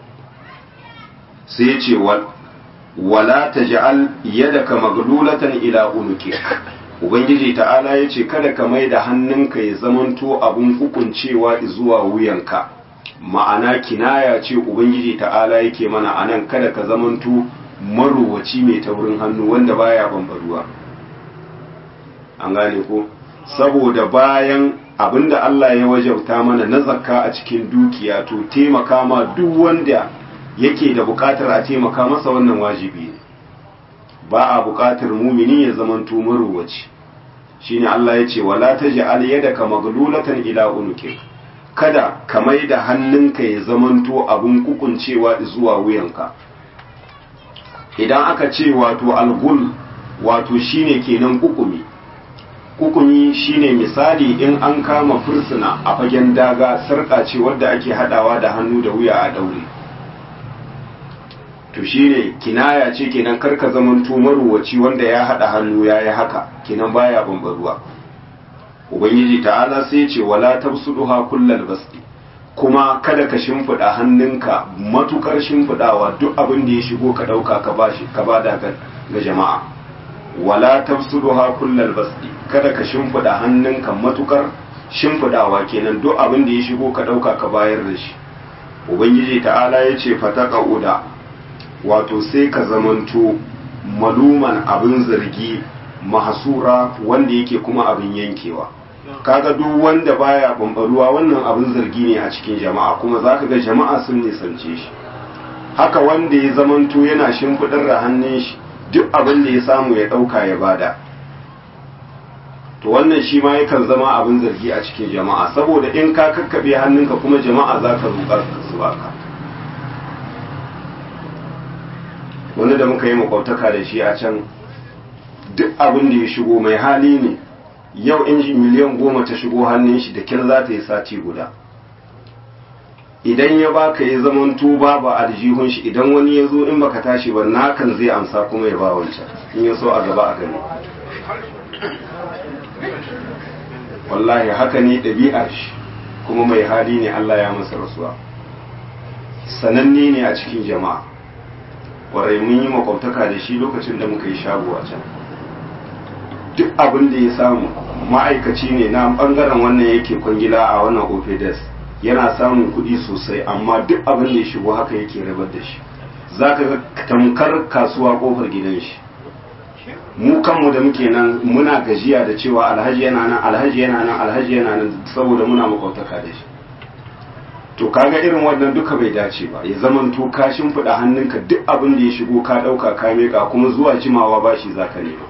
sai ya ce wala ta ja'al yadaka maglulatan ila unuki ubangiji ta'ala ya ce kada ka mai da hannunka ya zamanto abun hukuncewa zuwa wuyanka ma'ana kinaya ce ubangiji ta'ala yake mana anan kada ka zamanto marowaci mai taurin hannu wanda baya bambaruwa an gane ko saboda bayan abinda Allah ya wajauta mana na zakka a cikin dukiya to taimaka ma duk wanda yake da bukatar a taimaka masa wannan wajibi ne ba a bukatar mumini ya zamanto marowaci shine Allah ya ce wala taj'al yadaka maglulatan ila unuki kada ka mai da hannunka ya zamanto abun kukuncewa zuwa wuyanka idan aka ce wato algul wato shine kenan kukumi kukumi shine misali in an kama fursuna a fagen daga sarƙa ce wadda ake hadawa da hannu da wuya a daure to shine kinaya ce kenan karka zaman maruwaci wanda ya hada hannu ya yi haka kenan baya bambaruwa ubangiji ta'ala sai ce wala tabsuduha kullal basti kuma kada ka shimfida hannunka matukar shimfidawa duk abin da ya shigo ka dauka ka bashi ka bada ga jama'a wala tabsuduha kullal basti kada ka shimfida hannunka matukar shimfidawa kenan duk abin da ya shigo ka dauka ka bayar da shi ubangiji ta'ala ya ce fataka uda wato sai ka zamanto maluman abin zargi mahasura wanda yake kuma abin yankewa kaga duk wanda baya bambaruwa wannan abin zargi ne a cikin jama'a kuma zaka ga jama'a sun nisance shi haka wanda ya zamanto yana shimfidar da hannun shi duk abin da ya samu ya dauka ya bada to wannan shi ma yakan zama abin zargi a cikin jama'a saboda in ka kakkabe hannunka kuma jama'a zaka roƙar su baka wani da muka yi makwabtaka da shi a can duk abin da ya shigo mai hali ne yau inji miliyan goma ta shigo hannun shi da kyar za ta yi sati guda idan ya baka ya zaman tuba ba aljihun shi idan wani ya zo in baka tashi ba nakan zai amsa kuma ya ba wancan in ya so a gaba a gani wallahi haka ne ɗabi'ar shi kuma mai hali ne Allah ya masa rasuwa sananne ne a cikin jama'a warai mun yi makwabtaka da shi lokacin da muka yi shago a can duk abin da ya samu ma'aikaci ne na bangaren wannan yake kwangila a wannan opedes yana samun kuɗi sosai amma duk abin da ya shigo haka yake rabar da shi za ka ga tamkar kasuwa kofar gidan shi mu kanmu da muke nan muna gajiya da cewa alhaji yana nan alhaji yana nan alhaji yana nan saboda muna makwabtaka da shi to kaga irin wannan duka bai dace ba ya zaman to ka shimfiɗa hannunka duk abin da ya shigo ka ɗauka ka miƙa kuma zuwa jimawa ba shi za ka nema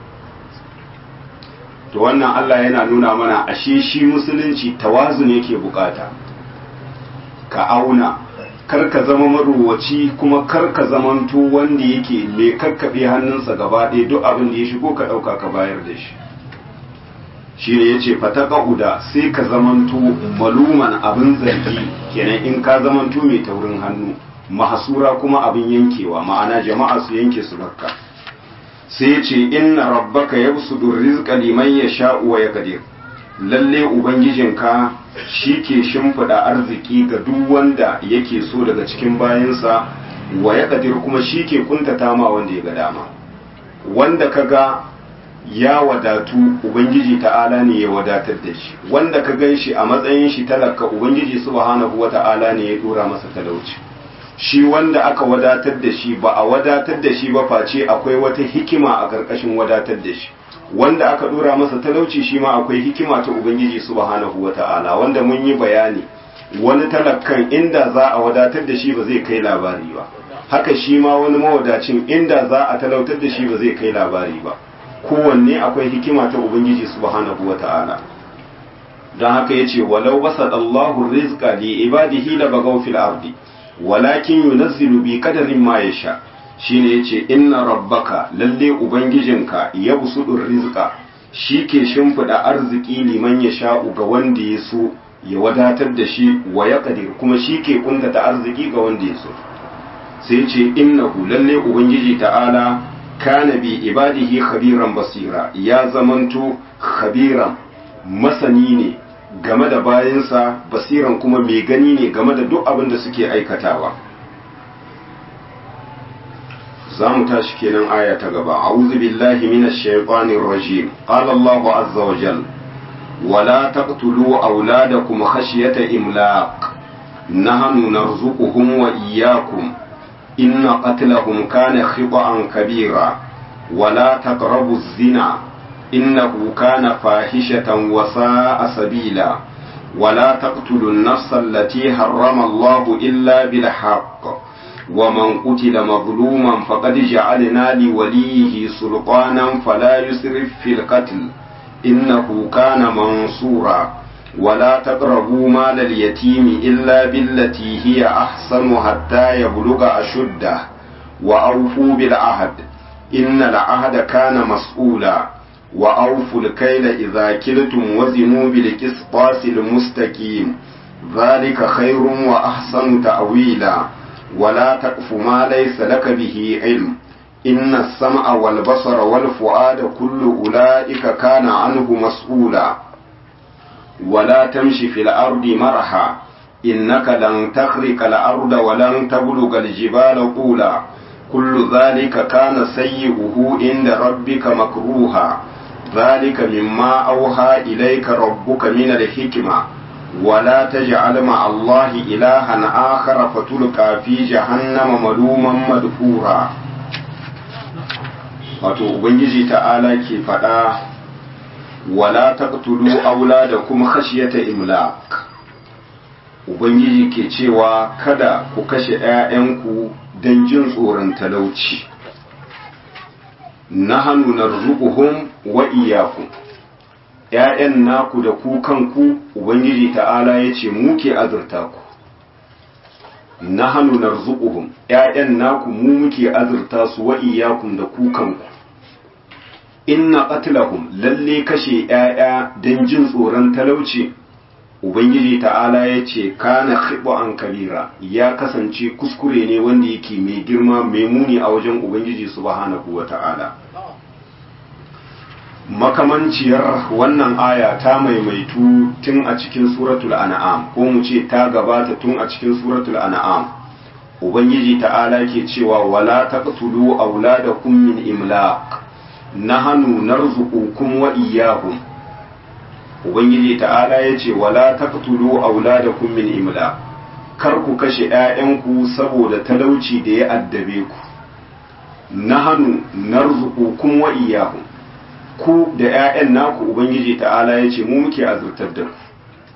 to wannan Allah yana nuna mana ashe shi musulunci tawazun yake bukata ka auna kar ka zama maruwaci kuma kar ka zamanto wanda yake mai kakkaɓe hannunsa gaba ɗaya duk abin da ya shigo ka ɗauka ka bayar da shi shi ne ya ce fata ƙa'uda sai ka zamanto maluman abin zargi kenan in ka zamanto mai taurin hannu mahasura kuma abin yankewa ma'ana jama'a su yanke su bakka sai ya ce inna rabbaka yabsudu rizqa liman yasha'u wa yaqdir lalle ubangijinka shi ke shimfiɗa arziki ga duk wanda yake so daga cikin bayansa wa yaqdir kuma shi ke kuntata ma wanda ya ga dama wanda kaga ya wadatu ubangiji ta'ala ne ya wadatar da shi wanda ka gan shi a matsayin shi talaka ubangiji subhanahu wata'ala ne ya dora masa talauci shi wanda aka wadatar da shi ba a wadatar da shi ba face akwai wata hikima a ƙarƙashin wadatar da shi wanda aka dora masa talauci shi ma akwai hikima ta ubangiji subhanahu wata'ala wanda mun yi bayani wani talakan inda za a wadatar da shi ba zai kai labari ba haka shi ma wani mawadacin inda za a talautar da shi ba zai kai labari ba kowanne akwai hikima ta ubangiji subhanahu wata'ala don haka yace walau basadallahu rizqa li ibadihi la bagaw fil ardi walakin yunazzilu bi qadarin ma yasha shine yace inna rabbaka lalle ubangijinka yabsudur rizqa ke shimfida arziki liman yasha'u ga wanda ya so ya wadatar da shi wa yaqdir kuma ke kuntata arziki ga wanda ya so sai yace innahu lalle ubangiji ta'ala kana bi ibadihi khabiran basira ya zamanto khabiran masani ne game da bayansa basiran kuma mai gani ne game da duk abin da suke aikatawa za mu tashi kenan aya ta gaba a'udhu billahi minash shaitanir rajim qala Allahu azza wa jal wala taqtulu auladakum khashyata imlaq nahnu narzuquhum wa iyyakum inna qatlahum kana khita'an kabira wala taqrabu az-zina إنه كان فاحشة وساء سبيلا ولا تقتلوا النفس التي حرم الله إلا بالحق ومن قتل مظلوما فقد جعلنا لوليه سلطانا فلا يسرف في القتل إنه كان منصورا ولا تقربوا مال اليتيم إلا بالتي هي أحسن حتى يبلغ أشده وأوفوا بالعهد إن العهد كان مسؤولا وأوفوا الكيل إذا كلتم وزنوا بالقسطاس المستقيم ذلك خير وأحسن تأويلا ولا تقف ما ليس لك به علم إن السمع والبصر والفؤاد كل أولئك كان عنه مسؤولا ولا تمشي في الأرض مرحا إنك لن تخرق الأرض ولن تبلغ الجبال طولا كل ذلك كان سيئه عند ربك مكروها ذلك مما أوحى إليك ربك من الحكمة ولا تجعل مع الله إلها آخر فتلقى في جهنم ملوما مدحورا wato ubangiji ta'ala ke faɗa wala taqtulu auladakum khashyata imlaq ubangiji ke cewa kada ku kashe 'ya'yanku don jin tsoron talauci nahanu narzuquhum wa iyyakum ƴaƴan naku da ku kanku ubangiji ta'ala yace mu ke azurta ku nahanu narzuquhum ƴaƴan naku mu muke azurta su wa iyyakum da ku kanku inna qatlahum lalle kashe ƴaƴa dan jin tsoron talauci ubangiji ta'ala yace kana an kabira ya kasance kuskure ne wanda yake mai girma mai muni a wajen ubangiji subhanahu wa ta'ala makamanciyar wannan aya ta maimaitu tun a cikin suratul an'am ko mu ce ta gabata tun a cikin suratul an'am ubangiji ta'ala ke cewa wala taqtulu auladakum min imlaq nahnu narzuqukum wa iyyahum ubangiji ta'ala yace wala taqtulu auladakum min imlaq kar ku kashe ƴaƴanku saboda talauci da ya addabe ku nahnu narzuqukum wa iyyahum ku da ƴaƴan naku ubangiji ta'ala yace mu muke azurtar da ku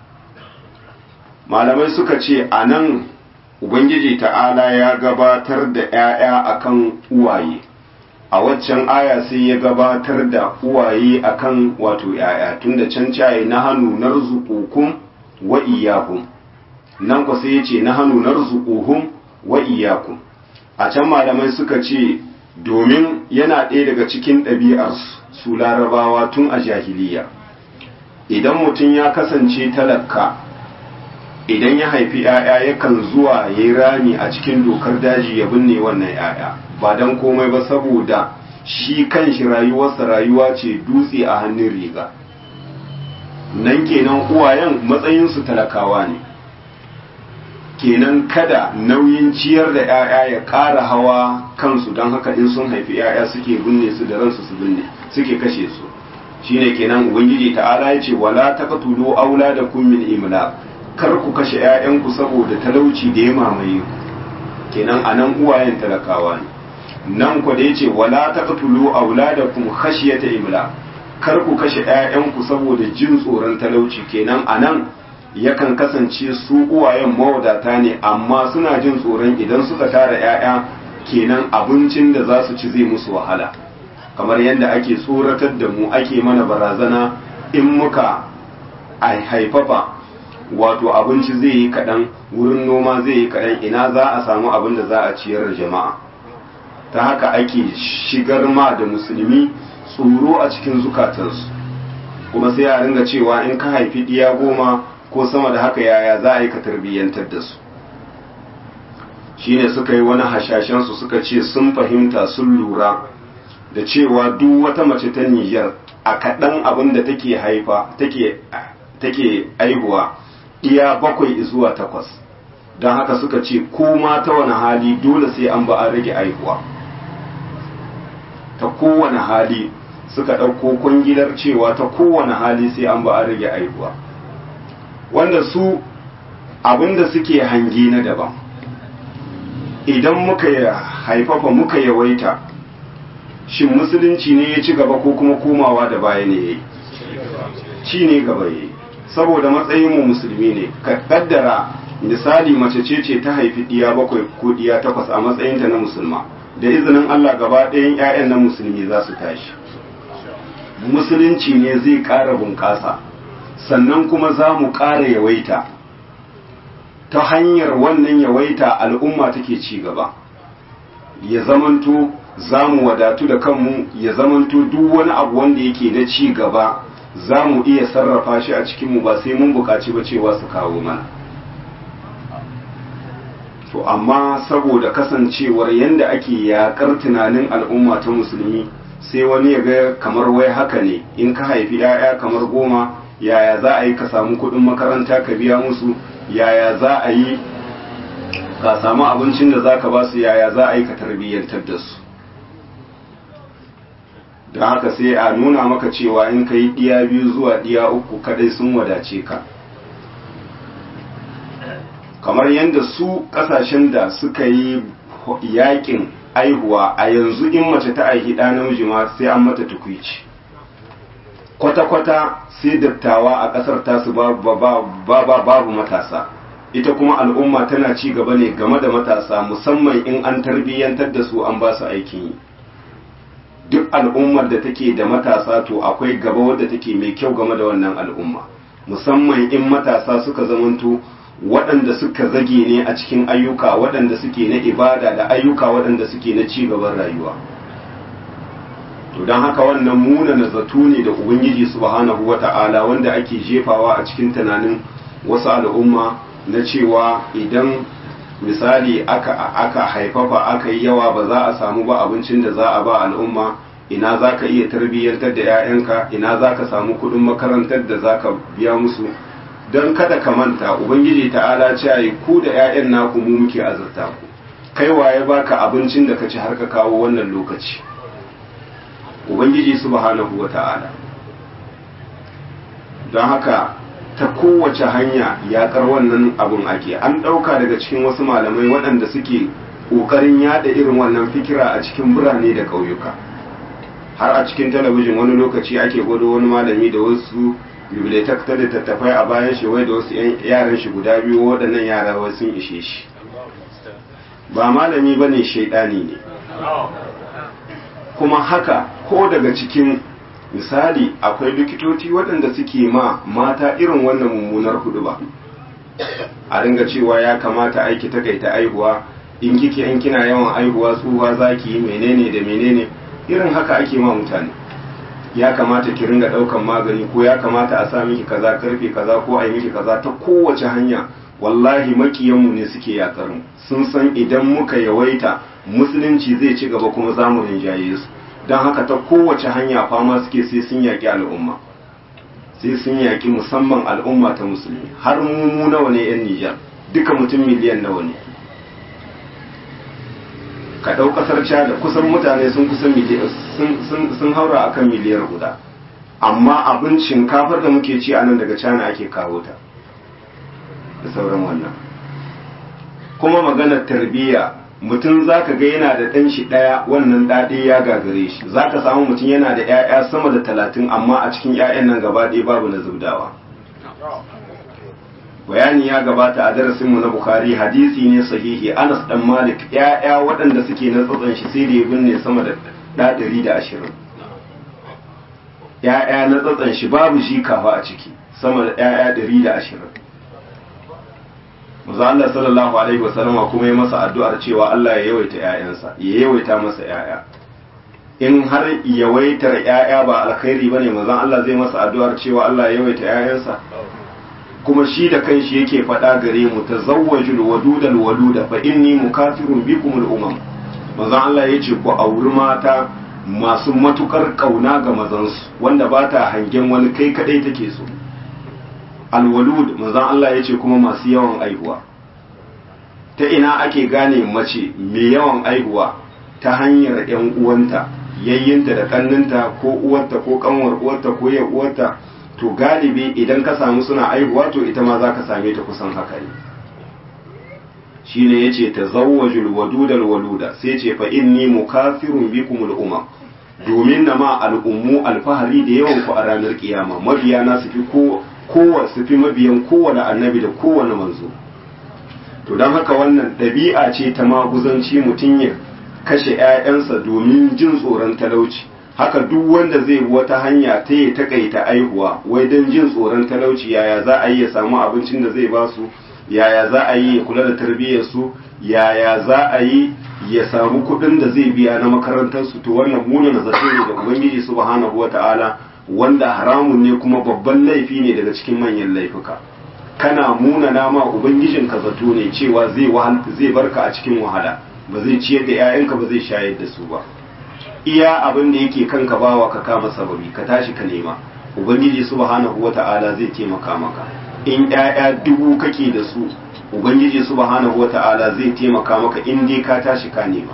malamai suka ce anan ubangiji ta'ala ya gabatar da ƴaƴa akan uwaye a waccan aya sai ya gabatar da uwaye akan wato ƴaƴa tunda can caye nahnu narzuqukum wa iyyakum nan ku sai yace nahnu narzuquhum wa iyyakum a can malamai suka ce domin yana ɗaya daga cikin ɗabi'ar su larabawa tun a jahiliya idan mutum ya kasance talaka idan ya haifi ‘ya'ya yakan zuwa ya yi rami a cikin dokar daji ya binne wannan ‘ya'ya ba don komai ba saboda shi kanshi rayuwarsa rayuwa ce dutse a hannun riga nan kenan uwayen matsayinsu talakawa ne kenan kada nauyin ciyar da 'ya'ya ya ƙara hawa kansu don haka in sun haifi 'ya'ya suke binne su da ransu su binne suke kashe su shine kenan ubangiji ta'ala ya ce wala taqtulu auladakum min imla kar ku kashe 'ya'yanku saboda talauci da ya mamaye ku kenan anan uwayen talakawa ne nan ku da yace wala taqtulu auladakum khashyata imla kar ku kashe 'ya'yanku saboda jin tsoron talauci kenan anan yakan kasance su uwayen mawadata ne amma suna jin tsoron idan suka tara 'ya'ya kenan abincin da za su ci zai musu wahala kamar yadda ake tsoratar da mu ake mana barazana in muka haifafa wato abinci zai yi kaɗan wurin noma zai yi kaɗan ina za a samu abin da za a ciyar da jama'a ta haka ake shigar ma da musulmi tsoro a cikin zukatansu kuma sai a ringa cewa in ka haifi ɗiya goma ko sama da haka yaya za a yi ka tarbiyyantar da su shine suka yi wani hashashensu suka ce sun fahimta sun lura da cewa duk wata mace ta Nijar a kaɗan abin da take haifa take aihuwa iya bakwai zuwa takwas don haka suka ce ko ma ta wani hali dole sai an ba an rage aihuwa ta kowane hali suka ɗauko kwangilar cewa ta kowane hali sai an ba an rage aihuwa wanda su abinda suke hangi na daban idan muka haifafa muka yawaita shin musulunci ne ya ci gaba ko kuma komawa da baya ne ya yi ci ne gaba ya yi saboda matsayinmu musulmi ne ka kaddara misali mace ce ce ta haifi ɗiya bakwai ko ɗiya takwas a matsayinta na musulma da izinin allah gaba ɗayan 'ya'yan na musulmi za su tashi musulunci ne zai ƙara bunƙasa sannan kuma za mu ƙara yawaita ta hanyar wannan yawaita al'umma take ci gaba ya zamanto za mu wadatu da kanmu ya zamanto duk wani abu wanda yake na ci gaba za mu iya sarrafa shi a cikinmu ba sai mun buƙaci ba cewa su kawo mana to amma saboda kasancewar yadda ake yaƙar tunanin al'umma ta musulmi sai wani ya ga kamar wai haka ne in ka haifi 'ya'ya kamar goma yaya za a yi ka samu kuɗin makaranta ka biya musu yaya za a yi ka samu abincin da za ka ba su yaya za a yi ka tarbiyyantar da su da haka sai a nuna maka cewa in ka yi ɗiya biyu zuwa ɗiya uku kadai sun wadace ka kamar yadda su ƙasashen da suka yi yakin aihuwa a yanzu in mace ta aihi ɗa namiji ma sai an mata tukwici kwata-kwata sai dattawa a ƙasar tasu babu matasa ita kuma al'umma tana ci gaba ne game da matasa musamman in an tarbiyyantar da su an ba su aikin yi duk al'ummar da take da matasa to akwai gaba wadda take mai kyau game da wannan al'umma musamman in matasa suka zamanto waɗanda suka zage ne a cikin ayyuka waɗanda suke na ibada da ayyuka waɗanda suke na ci gaban rayuwa to don haka wannan munana zato ne da ubangiji subhanahu wata'ala wanda ake jefawa a cikin tunanin wasu al'umma na cewa idan misali aka aka haifafa aka yi yawa ba za a samu ba abincin da za a ba al'umma ina za ka iya tarbiyyantar da 'ya'yanka ina za ka samu kudin makarantar da za ka biya musu don kada ka manta ubangiji ta'ala ce yi ku da 'ya'yan naku mu muke azurta ku kai waye baka abincin da ka ci har ka kawo wannan lokaci ubangiji subhanahu wa ta'ala don haka ta kowace hanya yaƙar wannan abun ake an ɗauka daga cikin wasu malamai waɗanda suke ƙoƙarin yada irin wannan fikira a cikin birane da ƙauyuka har a cikin talabijin wani lokaci ake gwado wani malami da wasu bibliotek ta littattafai a bayan shi wai da wasu yaran shi guda biyu waɗannan yara wai sun ishe shi ba malami ba ne shaidani ne kuma haka ko daga cikin misali akwai likitoci waɗanda suke ma mata irin wannan mummunar hudu ba a ringa cewa ya kamata aiki takaita aihuwa in kike in kina yawan aihuwa tsuwa zaki yi menene da menene irin haka ake ma mutane ya kamata ki ringa ɗaukan magani ko ya kamata a sa miki kaza karfe kaza ko a yi miki kaza ta kowace hanya wallahi makiyanmu ne suke yakar mu sun san idan muka yawaita musulunci zai ci gaba kuma za mu rinjaye su don haka ta kowace hanya fama suke sai sun yaƙi al'umma sai sun yaƙi musamman al'umma ta musulmi har mu nawa ne 'yan nijar duka mutum miliyan nawa ne ka ɗau ƙasar da kusan mutane sun kusan sun haura akan miliyar guda amma abin shinkafar da muke ci a nan daga cana ake kawo ta da sauran wannan kuma maganar tarbiyya mutum za ka ga yana da ɗan shi ɗaya wannan ɗaɗe ya gagare shi za ka samu mutum yana da 'ya'ya sama da talatin amma a cikin 'ya'yan nan gaba ɗaya babu na zubdawa bayani ya gabata a darasinmu na bukari hadisi ne sahihi anas dan malik 'ya'ya waɗanda suke na tsatson shi sai da ya binne sama da ɗaɗari da ashirin 'ya'ya na tsatson shi babu shi kafa a ciki sama da 'ya'ya ɗari da ashirin Maza Allah sallallahu Alaihi wasallama kuma ya masa addu'ar cewa Allah ya yawaita ‘ya'yansa, ya yawaita masa ‘ya'ya. In har yawaitar ‘ya'ya ba alkhairi ba ne, mazan Allah zai masa addu'ar cewa Allah ya yawaita ‘ya'yansa. Kuma shi da kanshi yake faɗa gare mu ta zawwajul wadudal waluda fa inni mukafirun bikumul umam. Mazan Allah ya ce ku auri mata masu matukar ƙauna ga mazansu wanda ba ta hangen wani kai kaɗai take so. alwalud manzon Allah ya ce kuma masu yawan aihuwa ta ina ake gane mace mai yawan aihuwa ta hanyar ‘yan uwanta yayyinta da kanninta ko uwarta ko kanwar uwarta ko yan uwarta to galibi idan ka samu suna aihuwa to ita ma za ka same ta kusan haka ne shi ne ya ce ta zawajul wadudal waluda sai ce fa inni mukafirun bikumul umam domin na ma al'ummu alfahari da yawan ku a ranar kiyama mabiya na su fi ko kowa su fi mabiyan kowane annabi da kowane manzo to don haka wannan ɗabi'a ce ta maguzanci mutum ya kashe 'ya'yansa domin jin tsoron talauci haka duk wanda zai bi wata hanya ta yi takaita aihuwa wai don jin tsoron talauci yaya za a yi ya samu abincin da zai ba su yaya za a yi ya kula da tarbiyyar su yaya za a yi ya samu kuɗin da zai biya na makarantarsu to wannan muna na zato ne da ubangiji subhanahu wata'ala wanda haramun ne kuma babban laifi ne daga cikin manyan laifuka kana muna nama ubangijin ka zato ne cewa zai wahal zai barka a cikin wahala ba zai ciyar da 'ya'yanka ba zai shayar da su ba iya abin da yake kanka bawa ka kama sababi ka tashi ka nema ubangiji subhanahu wata'ala zai taimaka maka in 'ya'ya dubu kake da su ubangiji subhanahu wata'ala zai taimaka maka in dai ka tashi ka nema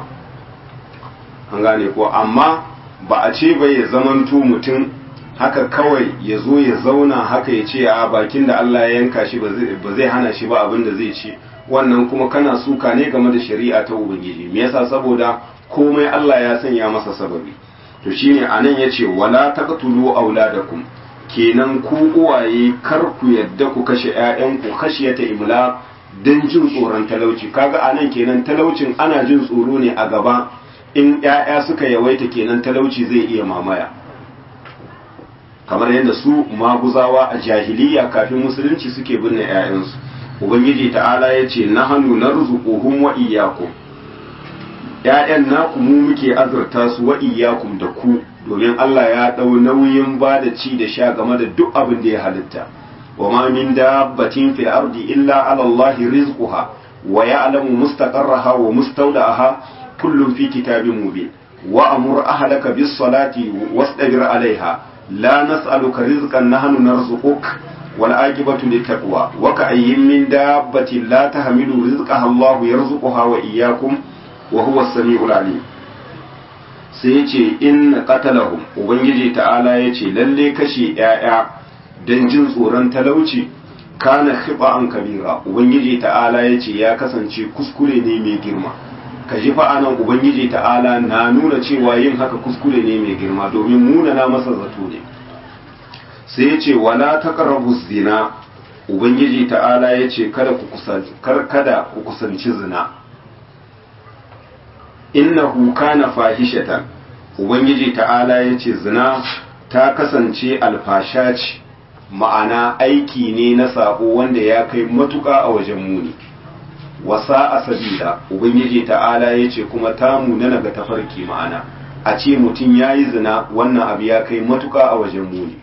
an gane ko amma ba a ce bai ya zamanto mutum haka kawai ya zo ya zauna haka ya ce a bakin da Allah ya yanka shi ba zai hana shi ba abin da zai ci wannan kuma kana suka ne game da shari'a ta ubangiji me yasa saboda komai Allah ya sanya masa sababi to shine anan yace wala taqtulu auladakum kenan ku uwaye kar ku yadda ku kashe ƴaƴanku khashiyata imla dan jin tsoron talauci kaga anan kenan talaucin ana jin tsoro ne a gaba in ƴaƴa suka yawaita kenan talauci zai iya mamaya kamar yadda su maguzawa a jahiliya kafin musulunci suke binne 'ya'yansu ubangiji ta'ala ya ce na hannu na rizuquhum wa iyyakum ‘ya'yan naku mu muke azurta su wa iyyakum da ku domin Allah ya ɗau nauyin ba da ci da sha game da duk abin da ya halitta wa ma min dabbatin fil ardi illa ala Allah rizquha wa ya'lamu mustaqarraha wa mustawda'aha kullum fi kitabin mubin wa amur ahlaka bis salati wastabir alaiha la nas'aluka rizqan nahnu narzuquk wal aqibatu lit taqwa wa ka ayyin min dabbatin la tahmilu rizqaha Allah yarzuquha wa iyyakum wa huwa as-sami'ul alim sai yace in qatalahum ubangiji ta'ala yace lalle kashi yaya dan jin tsoron talauci kana khiba'an kabira ubangiji ta'ala yace ya kasance kuskure ne mai girma ka ji fa anan ubangiji ta'ala na nuna cewa yin haka kuskure ne mai girma domin munana masa zato ne sai ya ce wala taqrabu zina ubangiji ta'ala ya ce kada ku kusanci kar kada ku kusanci zina innahu kana fahishatan ubangiji ta'ala ya ce zina ta kasance alfasha ce ma'ana aiki ne na sabo wanda ya kai matuƙa a wajen muni wasa a sabila ubangiji ta'ala ya ce kuma tamu na naga tafarki ma'ana a ce mutum ya yi zina wannan abu ya kai matuka a wajen muni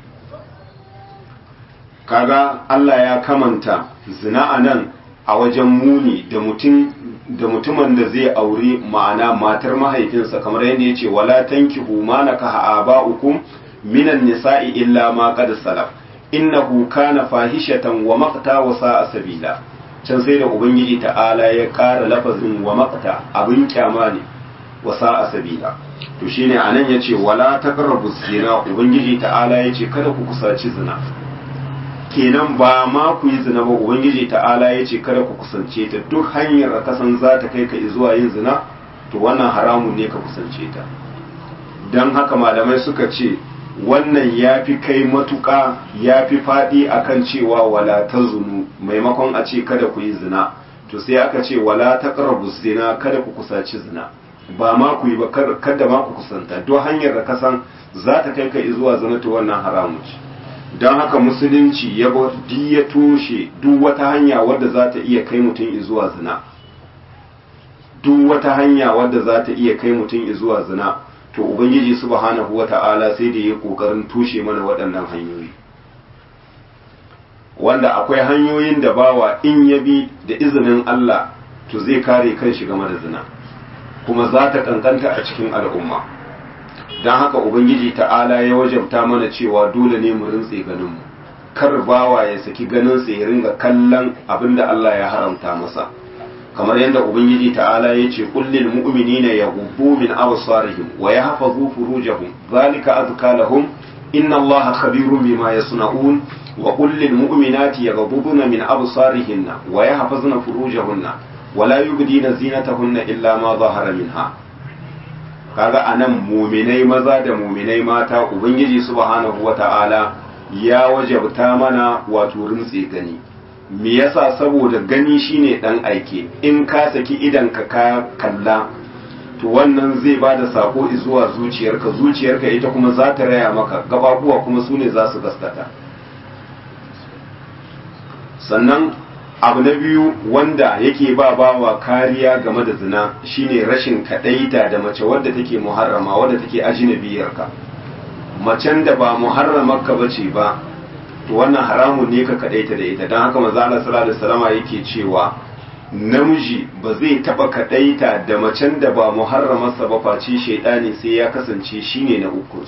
kaga Allah ya kamanta zina a nan a wajen muni da mutum da mutumin da zai auri ma'ana matar mahaifinsa kamar yadda ya ce wala tankihu ma nakaha aba'ukum minan nisa'i illa ma qad salaf innahu kana fahishatan wa maqta wa sa'a sabila can sai da ubangiji ta'ala ya ƙara lafazin wa maqta abin kyama ne wa sa'a sabila to shine anan yace wala taqrabu zina ubangiji ta'ala yace kada ku kusaci zina kenan ba ma ku yi zina ba ubangiji ta'ala yace kada ku kusance ta duk hanyar kasan za ta kai ka zuwa yin zina to wannan haramun ne ka kusance ta dan haka malamai suka ce wannan ya fi kai matuƙa ya fi faɗi akan cewa wala ta zunu maimakon a ce kada ku yi zina to sai aka ce wala ta ƙarabu zina kada ku kusaci zina ba ma ku yi ba kada ma ku kusanta don hanyar da kasan za ta kai ka zuwa zina to wannan haramu ce don haka musulunci ya ya toshe duk wata hanya wadda za ta iya kai mutum zuwa zina duk wata hanya wadda za ta iya kai mutum zuwa zina to ubangiji subhanahu wata'ala sai da ya kokarin tushe mana waɗannan hanyoyi wanda akwai hanyoyin da bawa in ya bi da izinin Allah to zai kare kanshi game da zina kuma za ta kankanta a cikin al'umma don haka ubangiji ta'ala ya wajabta mana cewa dole ne mu rintse ganinmu kar bawa ya saki ganinsa ya ringa kallon abin da Allah ya haramta masa kamar yadda ubangiji ta'ala ya ce kullil mu'minina yaghubbu min absarihim wa yahfazu furujahum zalika azka lahum inna allaha khabirun bima yasna'un wa kullil mu'minati yaghubbuna min absarihinna wa yahfazna furujahunna wa la yubdina zinatahunna illa ma zahara minha kaga anan mu'minai maza da mu'minai mata ubangiji subhanahu wata'ala ya wajabta mana wato rintse gani me yasa saboda gani shine dan aike in ka saki idan ka ka kalla to wannan zai ba da sako zuwa zuciyarka zuciyarka ita kuma za ta raya maka gababuwa kuma su ne za su gaskata sannan abu na biyu wanda yake ba bawa kariya game da zina shine rashin kadaita da mace wadda take muharrama wadda take ajinabiyarka macen da ba muharramarka bace ba to wannan haramun ne ka kadaita da ita don haka manzo Allah sallallahu alaihi wasallam yake cewa namiji ba zai taba kadaita da macen da ba muharramarsa ba face shaidani sai ya kasance shine na uku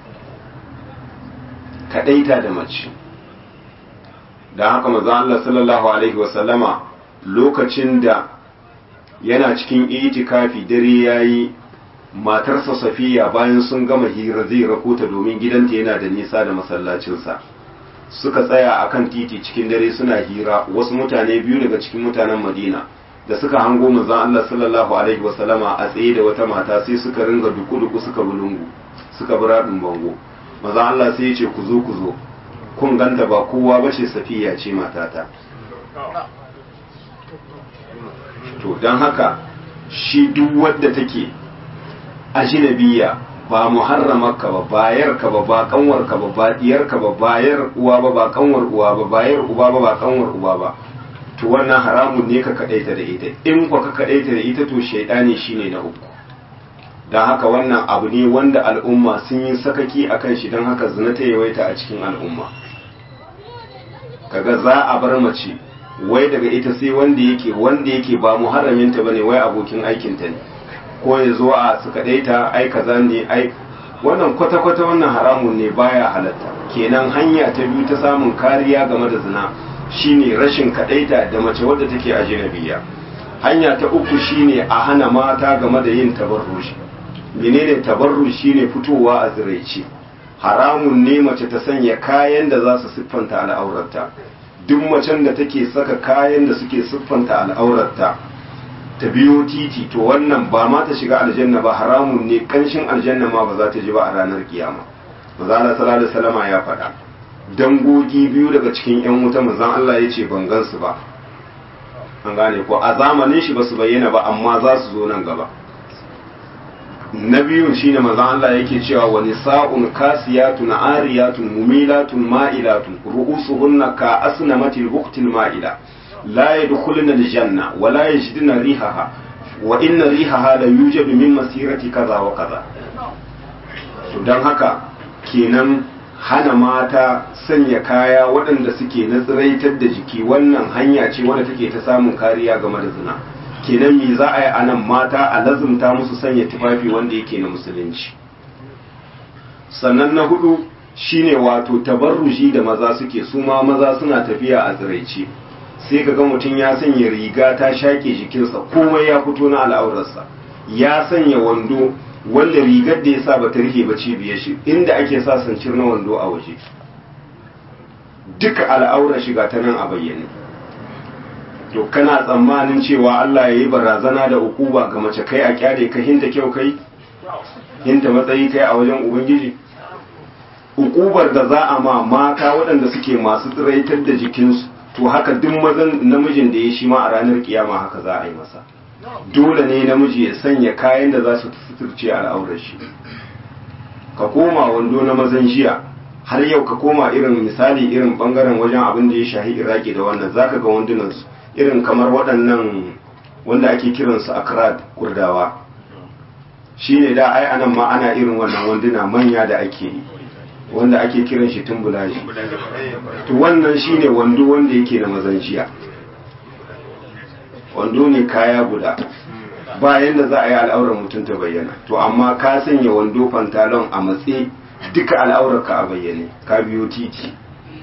kadaita da mace don haka manzo Allah sallallahu alaihi wasallama lokacin da yana cikin itikafi dare yayi matarsa Safiya bayan sun gama hira zai rakota domin gidanta yana da nisa da masallacinsa suka tsaya a kan titi cikin dare suna hira wasu mutane biyu daga cikin mutanen madina da suka hango manzon Allah sallallahu alaihi wasallama a tsaye da wata mata sai suka ringa duku-duku suka bulungu suka bi radin bango manzon Allah sai ya ce ku zo ku zo kun ganta ba kowa ba ce safiya ce matata to don haka shi duk wadda take ajinabiya ba muharramarka ba bayarka ba ba kanwarka ba ba diyarka ba bayar uwa ba ba kanwar uwa ba bayar uba ba ba kanwar uba ba to wannan haramun ne ka kadaita da ita in ko ka kadaita da ita to shaidani shine na uku dan haka wannan abu ne wanda al'umma sun yi sakaki akan shi dan haka zina ta yawaita a cikin al'umma kaga za a bar mace wai daga ita sai wanda yake wanda yake ba muharraminta bane wai abokin aikinta ne ko ya zo a su kadaita ai kaza ne ai wannan kwata-kwata wannan haramun ne baya halatta kenan hanya ta biyu ta samun kariya game da zina shine rashin kadaita da mace wadda take ajnabiya hanya ta uku shine a hana mata game da yin tabarruji menene tabarruj shine fitowa a ziraice haramun ne mace ta sanya kayan da za su siffanta al'aurarta duk macen da take saka kayan da suke siffanta al'aurarta ta biyo titi to wannan ba ma ta shiga aljanna ba haramun ne kanshin aljanna ma ba za ta ji ba a ranar kiyama maza Allah sallallahu alaihi wasallama ya faɗa dangogi biyu daga cikin yan wuta manzon Allah ya ce ban gansu ba an gane ko a zamanin shi ba su bayyana ba amma za su zo nan gaba na biyun shine manzon Allah yake cewa wa nisa'un kasiyatun ariyatun mumilatun ma'ilatun ru'usuhunna ka asnamatil buqtil ma'ila la yadkhuluna aljanna wa la yajiduna rihaha wa inna rihaha la yujadu min masirati kaza wa kaza to dan haka kenan hana mata sanya kaya waɗanda suke na tsiraitar da jiki wannan hanya ce wadda take ta samun kariya game da zina kenan me za a yi anan mata a lazumta musu sanya tufafi wanda yake na musulunci sannan na hudu shine wato tabarruji da maza suke su ma maza suna tafiya a tsiraice sai ka ga mutum ya sanya riga ta shaƙe jikinsa komai ya fito na al'aurarsa ya sanya wando wanda rigar da ya sa ba ta rike ba cibiyar shi inda ake sa sancir na wando a waje duka al'aurar shiga ta nan a bayyane to kana tsammanin cewa Allah ya yi barazana da ukuba ga mace kai a kyale ka hinta kyau kai hinta matsayi kai a wajen ubangiji ukubar da za a ma mata waɗanda suke masu tsiraitar da jikinsu to haka duk mazan namijin da ya shi ma a ranar kiyama haka za a yi masa dole ne namiji ya sanya kayan da za su suturce al'aurar shi ka koma wando na mazan jiya har yau ka koma irin misali irin bangaren wajen abin da ya shahi iraki da wannan zaka ga wandunansu irin kamar waɗannan wanda ake kiransu akrad kurdawa shine da ai anan ma ana irin wannan wanduna manya da ake yi wanda ake kiran shi tumbulaji to wannan shine wando wanda yake na mazanciya wando ne kaya guda bayan da za a yi al'aurar mutum ta bayyana to amma ka sanya wando pantalon a matse duka al'aurar ka a bayyane ka biyo titi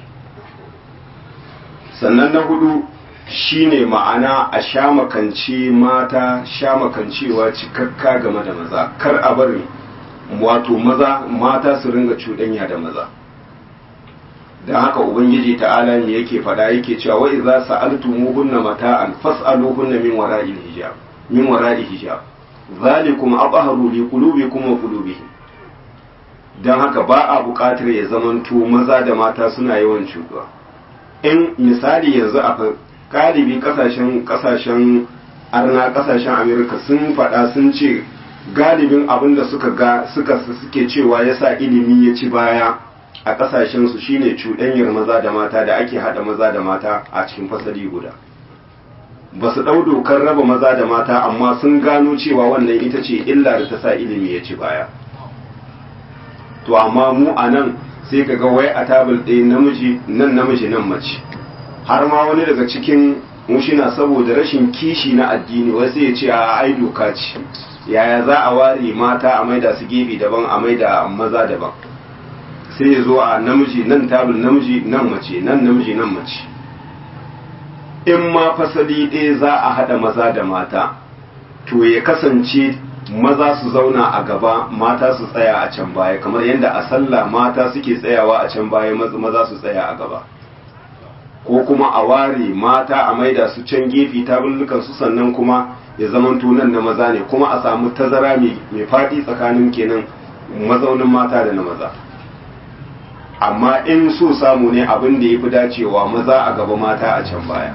sannan na hudu shine ma'ana a shamakance mata shamakancewa cikakka game da maza kar a bari wato maza mata su ringa cuɗanya da maza don haka ubangiji ta'ala ne yake fada yake cewa wa idza sa'altumuhunna mata'an fas'aluhunna min wara'i hijab min wara'i hijab zalikum abharu li qulubikum wa qulubihim don haka ba a buƙatar ya zamanto maza da mata suna yawan cuɗuwa in misali yanzu a galibi kasashen kasashen arna kasashen amerika sun faɗa sun ce galibin abin da suka ga suka suke cewa yasa ilimi ya ci baya a kasashen su shine cuɗanyar maza da mata da ake haɗa maza da mata a cikin fasali guda ba su ɗau dokar raba maza da mata amma sun gano cewa wannan ita ce illa da ta sa ilimi ya ci baya to amma mu a nan sai ka ga wai a tabul ɗaya namiji nan namiji nan mace har ma wani daga cikin mushina saboda rashin kishi na addini wai sai ya ce a ai doka ce yaya za a ware mata a maida su gefe daban a maida maza daban sai ya zo a namiji nan tabul namiji nan mace nan namiji nan mace in ma fasali ɗaya za a haɗa maza da mata to ya kasance maza su zauna a gaba mata su tsaya a can baya kamar yadda a sallah mata suke tsayawa a can baya maza su tsaya a gaba ko kuma a ware mata a maida su can gefe tabullukan su sannan kuma ya zaman nan na maza ne kuma a samu tazara mai faɗi tsakanin kenan mazaunin mata da na maza amma in so samu ne abin da ya fi dacewa maza a gaba mata a can baya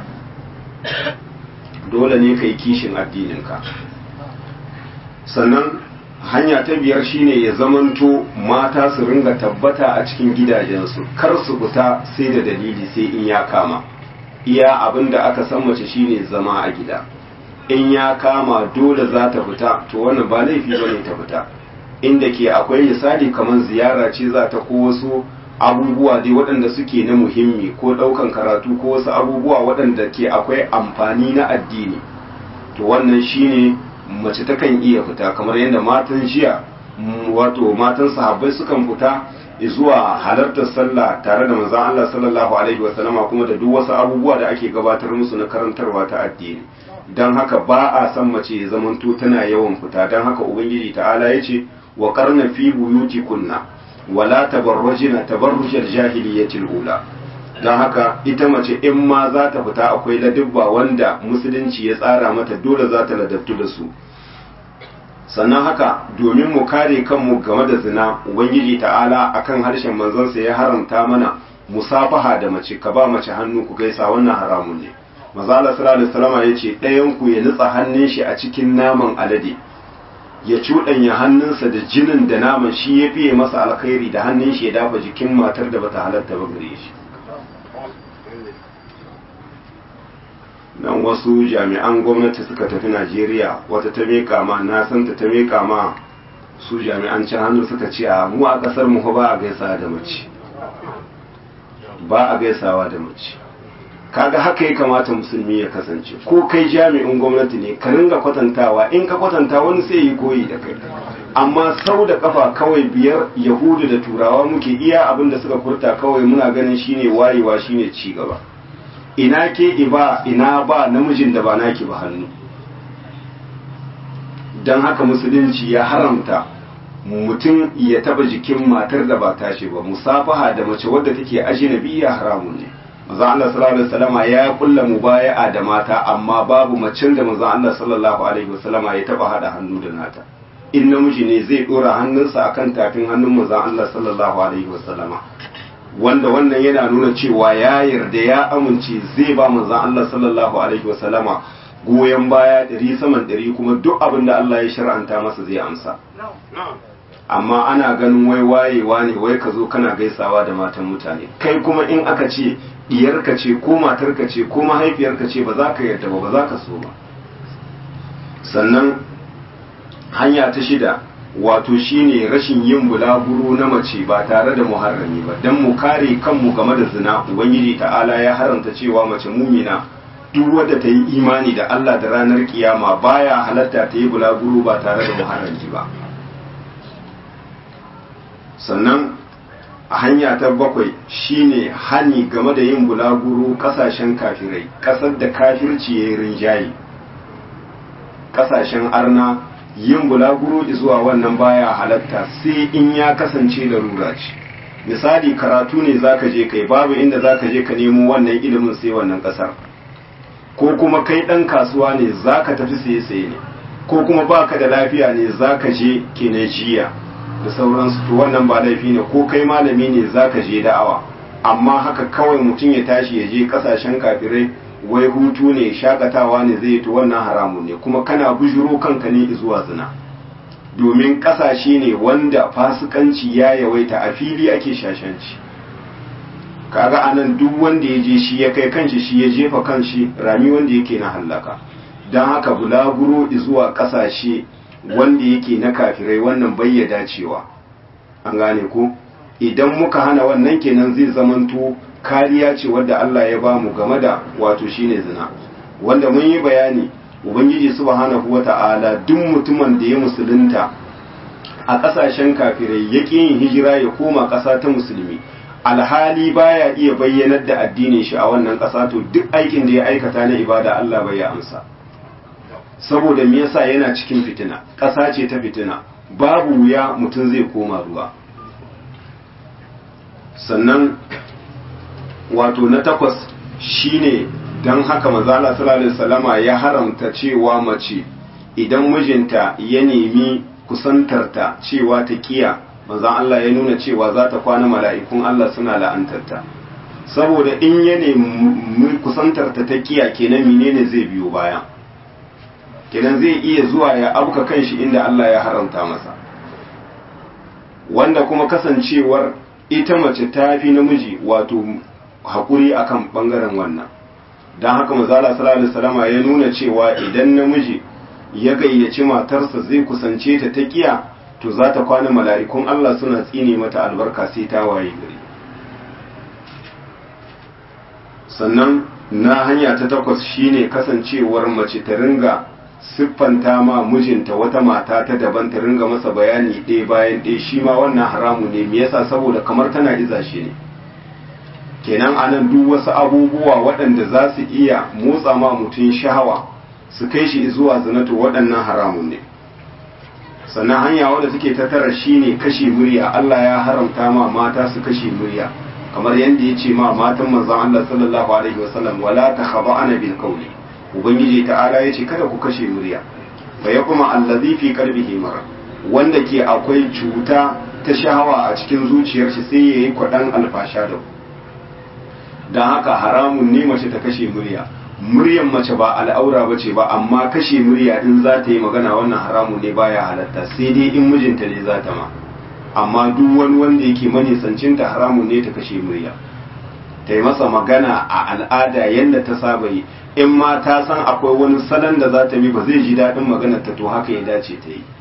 dole ne ka yi kishin addininka sannan hanya ta biyar shine ya zamanto mata su ringa tabbata a cikin gidajensu kar su fita sai da dalili sai in ya kama iya abin da aka san mace shine zama a gida in ya kama dole za ta fita to wannan ba laifi bane ta fita inda ke akwai misali kamar ziyara ce za ta ko wasu abubuwa dai waɗanda suke na muhimmi ko ɗaukan karatu ko wasu abubuwa waɗanda ke akwai amfani na addini to wannan shine mace takan iya fita kamar yadda matan jiya wato matan sahabbai sukan fita zuwa halartar sallah tare da manzon Allah sallallahu alaihi wasallama kuma da duk wasu abubuwa da ake gabatar musu na karantarwa ta addini don haka ba a san mace ya zamanto tana yawan fita don haka ubangiji ta'ala ya ce wa karna fi buyuti kunna wala tabarrajina tabarrujal jahiliyyatil ula don haka ita mace in ma za ta fita akwai ladubba wanda musulunci ya tsara mata dole za ta ladabtu da su sannan haka domin mu kare kanmu game da zina ubangiji ta'ala akan harshen manzonsa ya haramta mana musafaha da mace ka ba mace hannu ku gaisa wannan haramun ne maza Allah sallallahu alaihi wasallam ya ce ɗayan ku ya nutsa hannun shi a cikin naman alade ya cuɗanya hannunsa da jinin da naman shi ya fiye masa alkhairi da hannun shi ya dafa jikin matar da bata halatta ba gare shi nan wasu jami'an gwamnati suka tafi Najeriya wata ta meka ma na san ta ta meka ma su jami'an can hannu suka ce a mu a kasar mu ba a gaisawa da mace ba a gaisawa da mace kaga haka ya kamata musulmi ya kasance ko kai jami'in gwamnati ne ka ringa kwatantawa in ka kwatanta wani sai yi koyi da kai amma sau da kafa kawai biyar yahudu da turawa muke iya abin da suka furta kawai muna ganin shine wayewa shine ci gaba ina ke iba ina ba namijin da ba naki ba hannu don haka musulunci ya haramta mutum ya taba jikin matar da ba tashi ba musafaha da mace wadda take ajnabiya haramun ne manzo Allah sallallahu alaihi wasallama ya kulla mubaya'a da mata amma babu macen da manzo Allah sallallahu alaihi wasallama ya taba hada hannu da nata in namiji ne zai dora hannunsa akan tafin hannun manzo Allah sallallahu alaihi wasallama wanda wannan yana nuna cewa ya yarda ya amince zai ba manzo Allah sallallahu alaihi wasallama goyon baya ɗari saman ɗari kuma duk abin da Allah ya shar'anta masa zai amsa amma ana ganin wai wayewa ne wai ka zo kana gaisawa da matan mutane kai kuma in aka ce diyarka ce ko matarka ce ko mahaifiyarka ce ba za ka yarda ba ba za ka so ba sannan hanya ta shida wato shine rashin yin bulaguro na mace ba tare da muharrami ba don mu kare kanmu game da zina ubangiji ta'ala ya haramta cewa mace mumina duk wadda ta yi imani da Allah da ranar kiyama baya halatta ta yi bulaguro ba tare da muharrami ba sannan a hanya ta bakwai shine hani game da yin bulaguro kasashen kafirai kasar da kafirci ya yi rinjaye kasashen arna yin bulaguro zuwa wannan baya halatta sai in ya kasance da rura ce misali karatu ne zaka je kai babu inda zaka je ka nemo wannan ilimin sai wannan kasar ko kuma kai dan kasuwa ne zaka tafi saye saye ne ko kuma baka da lafiya ne zaka je kinejiya da sauransu to wannan ba laifi ne ko kai malami ne zaka je da'awa amma haka kawai mutum ya tashi ya je kasashen kafirai wai hutu ne shakatawa ne zai to wannan haramun ne kuma kana bujuro kanka ne zuwa zina domin kasashe ne wanda fasikanci ya yawaita a fili ake shashanci kaga anan duk wanda ya je shi ya kai kanshi shi ya jefa kanshi rami wanda yake na hallaka don haka bulaguro zuwa kasashe wanda yake na kafirai wannan bai dacewa an gane ko idan muka hana wannan kenan zai zamanto kariya ce wadda Allah ya bamu game da wato shine zina wanda mun yi bayani ubangiji subhanahu wata'ala duk mutumin da ya musulunta a kasashen kafirai ya yin hijira ya koma ƙasa ta musulmi alhali baya iya bayyanar da addinin shi a wannan ƙasa to duk aikin da ya aikata na ibada Allah bai ya amsa saboda me yasa yana cikin fitina ƙasa ce ta fitina babu wuya mutum zai koma ruwa sannan wato na takwas shine don haka mazala sallallahu ya haramta cewa mace idan mijinta ya nemi kusantarta cewa ta kiya manzan Allah ya nuna cewa za ta kwana mala'ikun Allah suna la'antarta saboda in ya nemi kusantarta ta kiya kenan menene zai biyo baya kenan zai iya zuwa ya abuka kanshi inda Allah ya haramta masa wanda kuma kasancewar ita mace ta fi namiji wato haƙuri akan ɓangaren wannan don haka mazala sallallahu alaihi ya nuna cewa idan namiji ya gayyaci matarsa zai kusance ta ta kiya to za ta kwana mala'ikun Allah suna tsine mata albarka sai ta waye gari sannan na hanya ta takwas shine kasancewar mace ta ringa siffanta ma mijinta wata mata ta daban ta ringa masa bayani ɗaya bayan ɗaya shi ma wannan haramu ne me yasa saboda kamar tana iza shi ne kenan anan duk wasu abubuwa waɗanda za su iya motsa ma mutum shahawa su kai shi zuwa zinato waɗannan haramun ne sannan hanya wadda take ta tara shine kashe murya Allah ya haramta ma mata su kashe murya kamar yadda ya ce ma matan manzon Allah sallallahu alaihi wasallam wala takhaba'ana bil qawli ubangiji ta'ala ya ce kada ku kashe murya fa yakuma allazi fi qalbihi marad wanda ke akwai cuta ta shahawa a cikin zuciyar shi sai yayi kwadan alfasha da ku dan haka haramun ne mace ta kashe murya muryan mace ba al'aura ba ce ba amma kashe murya in za ta yi magana wannan haramun ne baya halatta sai dai in mijinta ne za ta ma amma duk wani wanda yake manisancinta haramun ne ta kashe murya ta yi masa magana a al'ada yadda ta saba yi in ma ta san akwai wani salon da za ta bi ba zai ji daɗin maganar ta to haka ya dace ta yi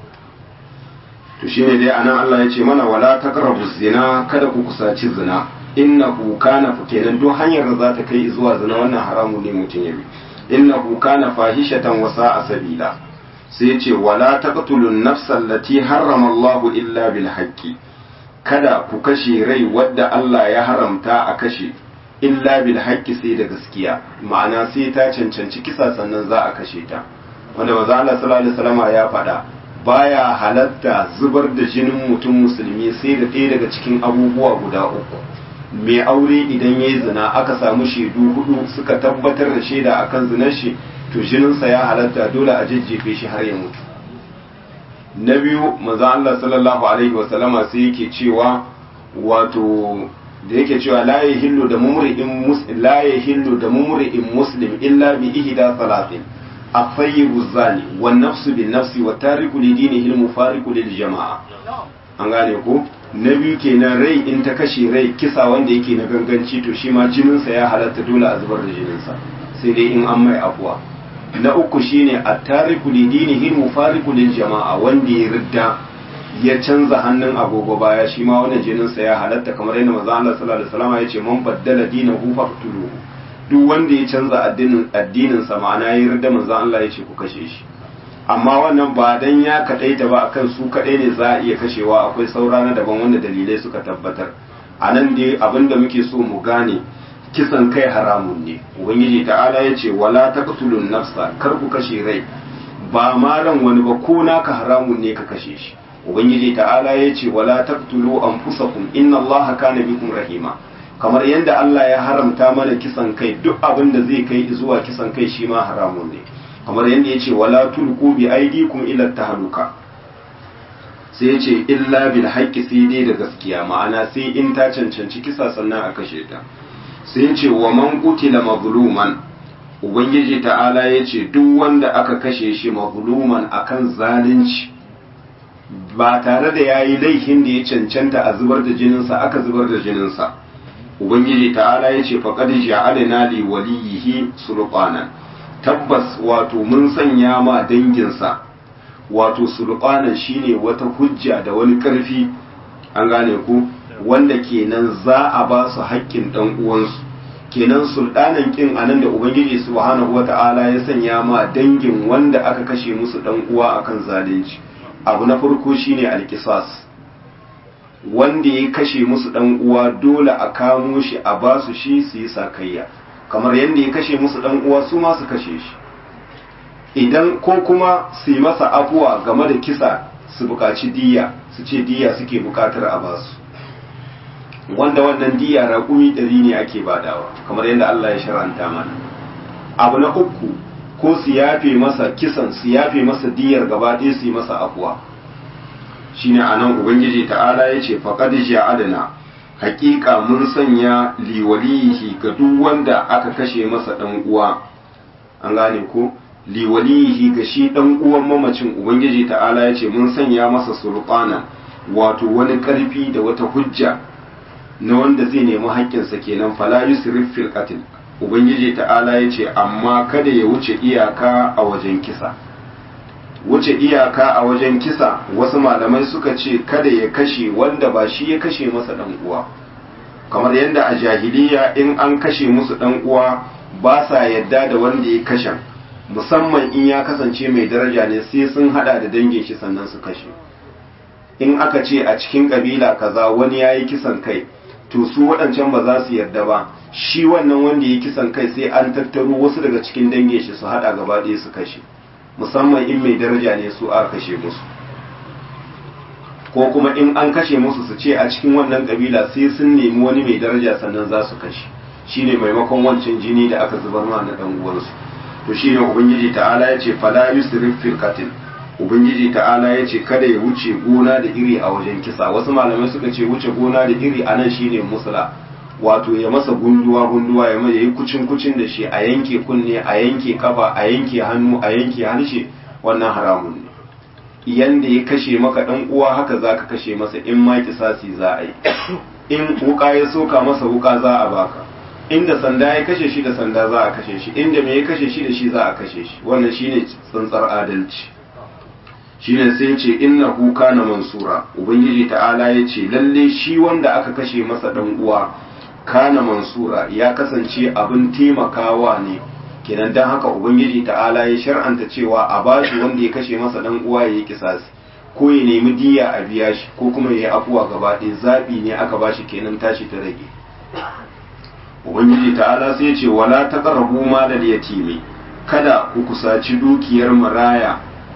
to shine dai anan Allah ya ce mana wala taqrabu zina kada ku kusaci zina innahu kana kenan duk hanyar da za ta kai zuwa zina wannan haramu ne mutum ya bi innahu kana fahishatan wa sa'a sabila sai ya ce wala taqtulun nafsa allati harrama Allahu illa bil haqqi kada ku kashe rai wadda Allah ya haramta a kashe illa bil haqqi sai da gaskiya ma'ana sai ta cancanci kisa sannan za a kashe ta wanda manzo Allah sallallahu alaihi wasallam ya faɗa baya halatta zubar da jinin mutum musulmi sai da ɗaya daga cikin abubuwa guda uku mai aure idan ya yi zina aka samu shaidu hudu suka tabbatar da shaida akan zinar shi to jininsa ya halatta dole a jajjefe shi har ya mutu na biyu maza Allah sallallahu alaihi wasallama sai yake cewa wato da yake cewa la yahillu da mumri'in muslim la yahillu da mumri'in muslim illa bi ihda salatin afayyibu zani wan nafsu bin nafsi wa tariku li dinihi al mufariqu lil jama'a an gane ko na biyu kenan rai in ta kashe rai kisa wanda yake na ganganci to shi ma jininsa ya halatta dole a zubar da jininsa sai dai in an mai afuwa na uku shine at-tariku li dinihi mufariqu lil jama'a wanda ya ridda ya canza hannun agogo baya shi ma wannan jininsa ya halatta kamar yadda manzo Allah sallallahu alaihi wasallam ya ce man baddala dinahu faqtuluhu duk wanda ya canza addinin addinin sa ma'ana ya ridda manzo Allah ya ce ku kashe shi amma wannan ba dan ya kadaita ba akan su kadai ne za a iya kashewa akwai saura na daban wanda dalilai suka tabbatar a nan dai abinda muke so mu gane kisan kai haramun ne ubangiji ta'ala ya ce wala taqtulun nafsa kar ku kashe rai ba ma ran wani ba ko naka haramun ne ka kashe shi ubangiji ta'ala ya ce wala taqtulu anfusakum inna allaha kana bikum rahima kamar yadda Allah ya haramta mana kisan kai duk abin da zai kai zuwa kisan kai shi ma haramun ne kamar yadda ya ce wala tulku bi aidikum ila tahluka sai ya ce illa bil haqqi sai dai da gaskiya ma'ana sai in ta cancanci kisa sannan a kashe ta sai ya ce wa man qutila mazluman ubangiji ta'ala ya ce duk wanda aka kashe shi mazluman akan zalunci ba tare da yayi laifin da ya cancanta a zubar da jininsa aka zubar da jininsa ubangiji ta'ala ya ce faqad ja'alna li waliyihi sulqanan tabbas wato mun sanya ma danginsa wato sulqanan shine wata hujja da wani karfi an gane ku wanda kenan za a ba su haƙƙin dan uwansu kenan sultanan kin anan da ubangiji subhanahu wata'ala ya sanya ma dangin wanda aka kashe musu dan uwa akan zalunci abu na farko shine alkisas wanda ya kashe musu dan uwa dole a kamo shi a ba su shi su yi sakayya kamar yadda ya kashe musu dan uwa su ma su kashe shi idan ko kuma su yi masa afuwa game da kisa su buƙaci diya su ce diya suke buƙatar a basu wanda wannan diya raƙumi ɗari ne ake badawa kamar yadda Allah ya shar'anta mana abu na uku ko su yafe masa kisan su yafe masa diyar gaba ɗaya su yi masa afuwa shine anan ubangiji ta'ala ya ce faqad ja'alna haƙiƙa mun sanya liwalihi ga duk wanda aka kashe masa ɗan uwa an gane ko liwalihi ga shi ɗan uwan mamacin ubangiji ta'ala ya ce mun sanya masa sulqana wato wani ƙarfi da wata hujja na wanda zai nemi haƙƙinsa kenan fala yusrif fil qatl ubangiji ta'ala ya ce amma kada ya wuce iyaka a wajen kisa wuce iyaka a wajen kisa wasu malamai suka ce kada ya kashe wanda ba shi ya kashe masa dan uwa kamar yadda a jahiliya in an kashe musu dan uwa ba sa yadda da wanda ya kashe musamman in ya kasance mai daraja ne sai sun hada da dangin shi sannan su kashe in aka ce a cikin kabila kaza wani ya yi kisan kai to su waɗancan ba za su yarda ba shi wannan wanda ya kisan kai sai an tattaro wasu daga cikin dangin shi su hada gaba ɗaya su kashe musamman in mai daraja ne su aka kashe musu ko kuma in an kashe musu su ce a cikin wannan kabila sai sun nemi wani mai daraja sannan za su kashe shine maimakon wancan jini da aka zubar ma na dan uwansu to shine ubangiji ta'ala ya ce fala yusrif fil qatl ubangiji ta'ala ya ce kada ya wuce gona da iri a wajen kisa wasu malamai suka ce wuce gona da iri anan shine musula wato ya masa gunduwa gunduwa ya mai yi kucin kucin da shi a yanke kunne a yanke kafa a yanke hannu a yanke harshe wannan haramun ne yanda ya kashe maka dan uwa haka zaka kashe masa in ma kisasi za a yi in wuka ya soka masa wuka za a baka inda sanda ya kashe shi da sanda za a kashe shi inda me ya kashe shi da shi za a kashe shi wannan shine tsantsar adalci shine sai ya ce innahu kana mansura ubangiji ta'ala ya ce lalle shi wanda aka kashe masa dan uwa kana mansura ya kasance abin taimakawa ne kenan dan haka ubangiji ta'ala ya shar'anta cewa a bashi wanda ya kashe masa dan uwa ya yi kisasi ko ya nemi diya a biya shi ko kuma ya yi afuwa gaba ɗaya zaɓi ne aka bashi kenan tashi ta rage ubangiji ta'ala sai ya ce wala taqrabu malal yatimi kada ku kusaci dukiyar maraya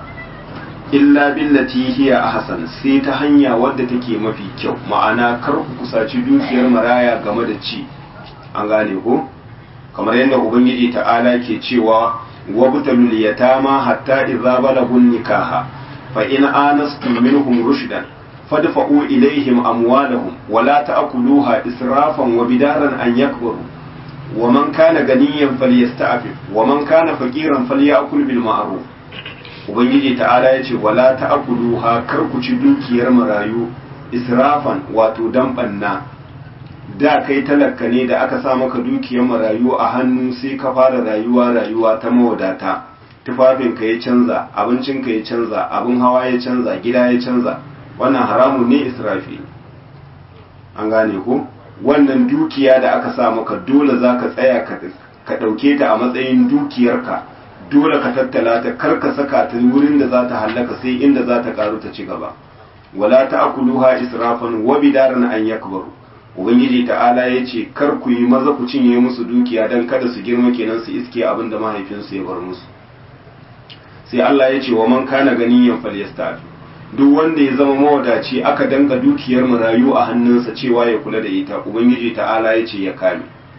illa billati hiya ahsan sai ta hanya wadda take mafi kyau ma'ana kar ku kusaci dukiyar maraya game da ci an gane ko kamar yadda ubangiji ta'ala ke cewa wabtalul yatama hatta idza balagun nikaha fa in anastum minhum rushdan fadfa'u ilaihim amwalahum wa la ta'kuluha israfan wa bidaran an yakbaru wa man kana ganiyan falyasta'fif wa man kana faqiran falyakul bil ma'ruf ubangiji ta'ala yace wala ta'kuluha kar ku ci dukiyar marayu israfan wato dan banna da kai talaka ne da aka sa maka dukiyar marayu a hannu sai ka fara rayuwa rayuwa ta mawadata tufafinka ya canza abincinka ya canza abin hawa ya canza gida ya canza wannan haramun ne israfi an gane ko wannan dukiya da aka sa maka dole za ka tsaya ka ɗauke ta a matsayin dukiyarka dole ka tattala ta kar ka saka ta wurin da za ta hallaka sai inda za ta karu ta ci gaba wala ta akuluha israfan wa bidaran an yakbaru ubangiji ta'ala ya ce kar ku yi maza ku cinye musu dukiya don kada su girma kenan su iske abin da mahaifinsu ya bar musu sai Allah ya ce wa man kana ganiyan falyastafi duk wanda ya zama mawadaci aka danga dukiyar marayu a hannunsa cewa ya kula da ita ubangiji ta'ala ya ce ya kame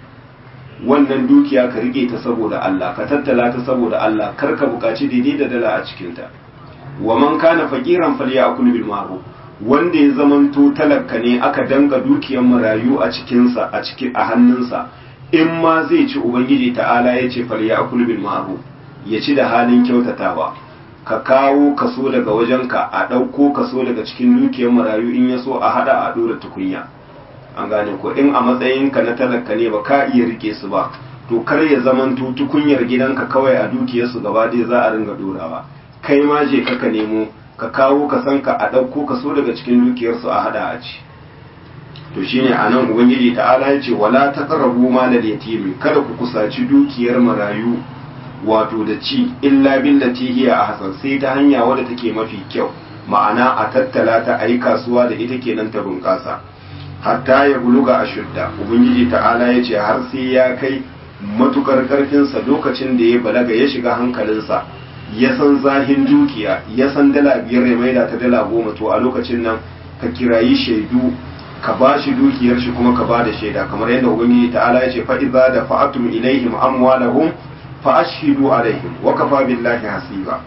wannan dukiya ka rike ta saboda Allah ka tattala ta saboda Allah kar ka buƙaci daidai da dala a cikinta wa man kana faqiran falyakul bil ma'ruf wanda ya zamanto talaka ne aka danga dukiyar marayu a cikinsa a cikin a hannunsa in ma zai ci ubangiji ta'ala ya ce falyakul bil ma'ruf ya ci da halin kyautatawa ka kawo kaso daga wajenka a ɗauko kaso daga cikin dukiyar marayu in ya so a hada a ɗora tukunya an gane ko in a matsayinka na talaka ne ba ka iya rike su ba to kar ya zamanto tukunyar gidanka kawai a dukiyarsu gaba ɗaya za a ringa ɗorawa kai ma je ka ka nemo ka kawo ka san ka a ɗauko kaso daga cikin dukiyarsu a hada a ci to shine a nan ubangiji ta'ala ya ce wala taqrabu malal yatimi kada ku kusaci dukiyar marayu wato da ci illa billati hiya ahsan sai ta hanya wadda take mafi kyau ma'ana a tattala ta ayi kasuwa da ita kenan ta bunƙasa hatta ya buluga ashudda ubangiji ta'ala ya ce har sai ya kai matukar karfinsa lokacin da ya balaga ya shiga hankalinsa ya san zahin dukiya ya san dala biyar ya maida ta dala goma to a lokacin nan ka kirayi shaidu ka ba shi dukiyar shi kuma ka ba da shaida kamar yadda ubangiji ta'ala ya ce fa idza da fa'atum ilaihim amwalahum fa ashhidu alaihim wa kafa billahi hasiba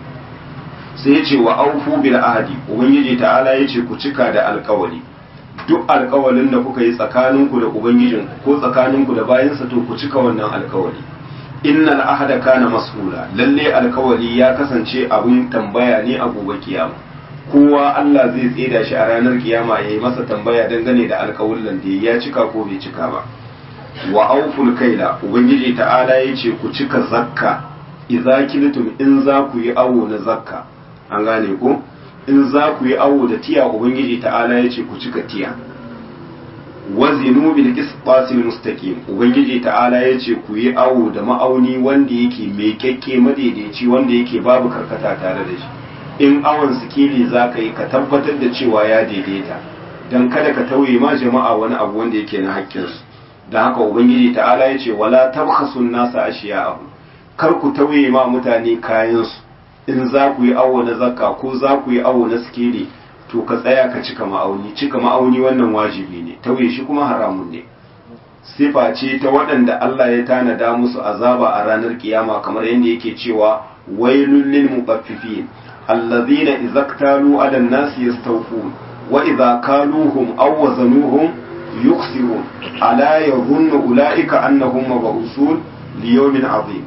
sai ya ce wa aufu bil ahdi ubangiji ta'ala ya ce ku cika da alkawali duk alkawalin da kuka yi tsakaninku da ubangijin ko tsakaninku da bayansa to ku cika wannan alkawali innal ahada kana mas'ula lalle alkawali ya kasance abun tambaya ne a gobe kiyama kowa Allah zai tseda shi a ranar kiyama ya yi masa tambaya dangane da alkawullan da ya cika ko bai cika ba wa auful kaila ubangiji ta'ala ya ce ku cika zakka idza kiltum in za ku yi awo na zakka an gane ko in za ku yi awo da tiya ubangiji ta'ala ya ce ku cika tiya wazinu bil qisqasil mustaqim ubangiji ta'ala yace ku yi awo da ma'auni wanda yake mai kyakke madaidaici wanda yake babu karkata tare da shi in awon sikili zaka yi ka tabbatar da cewa ya daidaita dan kada ka tauye ma jama'a wani abu wanda yake na haƙƙinsu da haka ubangiji ta'ala yace wala tabkhasun nasa ashiya'ahu kar ku tauye ma mutane kayansu in za ku yi awo na zakka ko za ku yi awo na sikeli to ka tsaya ka cika ma'auni cika ma'auni wannan wajibi ne tauye shi kuma haramun ne sifa ce ta waɗanda Allah ya tanada musu azaba a ranar kiyama kamar yadda yake cewa wailul lil mutaffifin allazina idza ktalu ala an-nasi yastawfun wa idza kaluhum aw wazanuhum yukhsirun ala yadhunnu ulaika annahum mab'usun li yawmin azim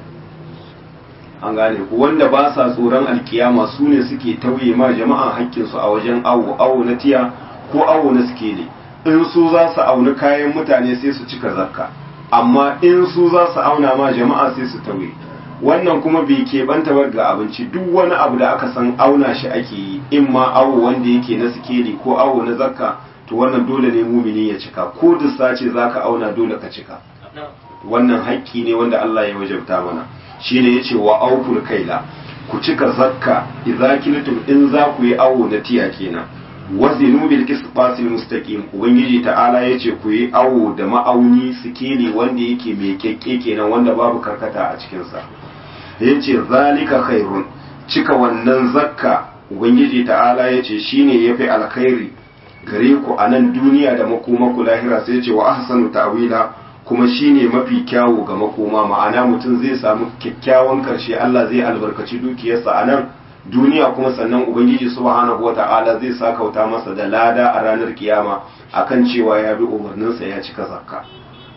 an gane ku wanda ba sa tsoron alkiyama su ne suke tauye ma jama'a haƙƙinsu a wajen awo awo na tiya ko awo na sikeli in su za su auni kayan mutane sai su cika zakka amma in su za su auna ma jama'a sai su tauye wannan kuma bai keɓanta ba ga abinci duk wani abu da aka san auna shi ake yi in ma awo wanda yake na sikeli ko awo na zakka to wannan dole ne mumini ya cika ko dussa ce za ka auna dole ka cika wannan haƙƙi ne wanda Allah ya wajabta mana shine yace wa aukul kaila ku cika zakka idza kiltum in za ku yi awo na tiya kenan wazinu bil qisbasil mustaqim ubangiji ta'ala yace ku yi awo da ma'auni sikeli wanda yake mai kekke kenan wanda babu karkata a cikin sa yace zalika khairun cika wannan zakka ubangiji ta'ala yace shine yafi alkhairi gare ku a nan duniya da makoma ku lahira sai yace wa ahsanu ta'wila kuma shine mafi kyawu ga makoma ma'ana mutum zai samu kyakkyawan karshe Allah zai albarkaci dukiyarsa a nan duniya kuma sannan ubangiji subhanahu wata'ala zai sakauta masa da lada a ranar kiyama akan cewa ya bi umarninsa ya cika zakka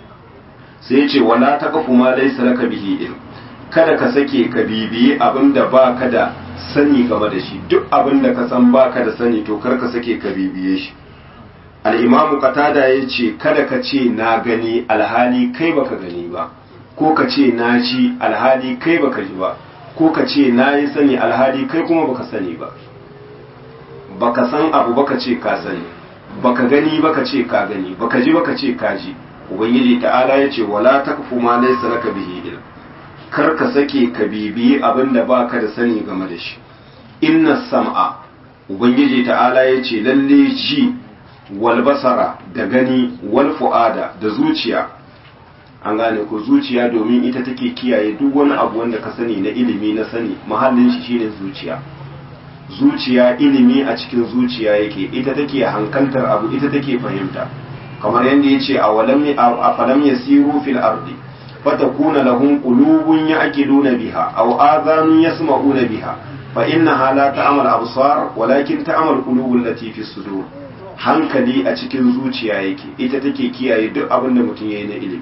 sai ce wala taqfu ma laysa laka bihi ilm kada ka sake ka bibiyi abinda baka da sani game da shi duk abinda ka san baka da sani to kar ka sake ka bibiye shi al'imamu katada ya ce kada ka ce na gani alhali kai baka gani ba ko ka ce na ji alhali kai baka ji ba ko ka ce na yi sani alhali kai kuma baka sani ba baka san abu baka ce ka sani baka gani baka ce ka gani baka ji baka ce ka ji ubangiji ta'ala ya ce wala taqfu ma laysa laka bihi ilm kar ka sake ka bibiyi abin da baka da sani game da shi inna sam'a ubangiji ta'ala ya ce lalle ji walbasara da gani wal fu'ada da zuciya an gane ko zuciya domin ita take kiyaye duk wani abu wanda ka sani na ilimi na sani mahallin shi shine zuciya zuciya ilimi a cikin zuciya yake ita take hankantar abu ita take fahimta kamar yadda yace a walam a falam yasiru fil ardi fatakuna lahum qulubun ya'qiluna biha aw adhanun yasma'una biha fa innaha la ta'mal absar walakin ta'mal qulubul lati fi sudur hankali a cikin zuciya yake ita take kiyaye duk abin da mutum ya yi na ilimi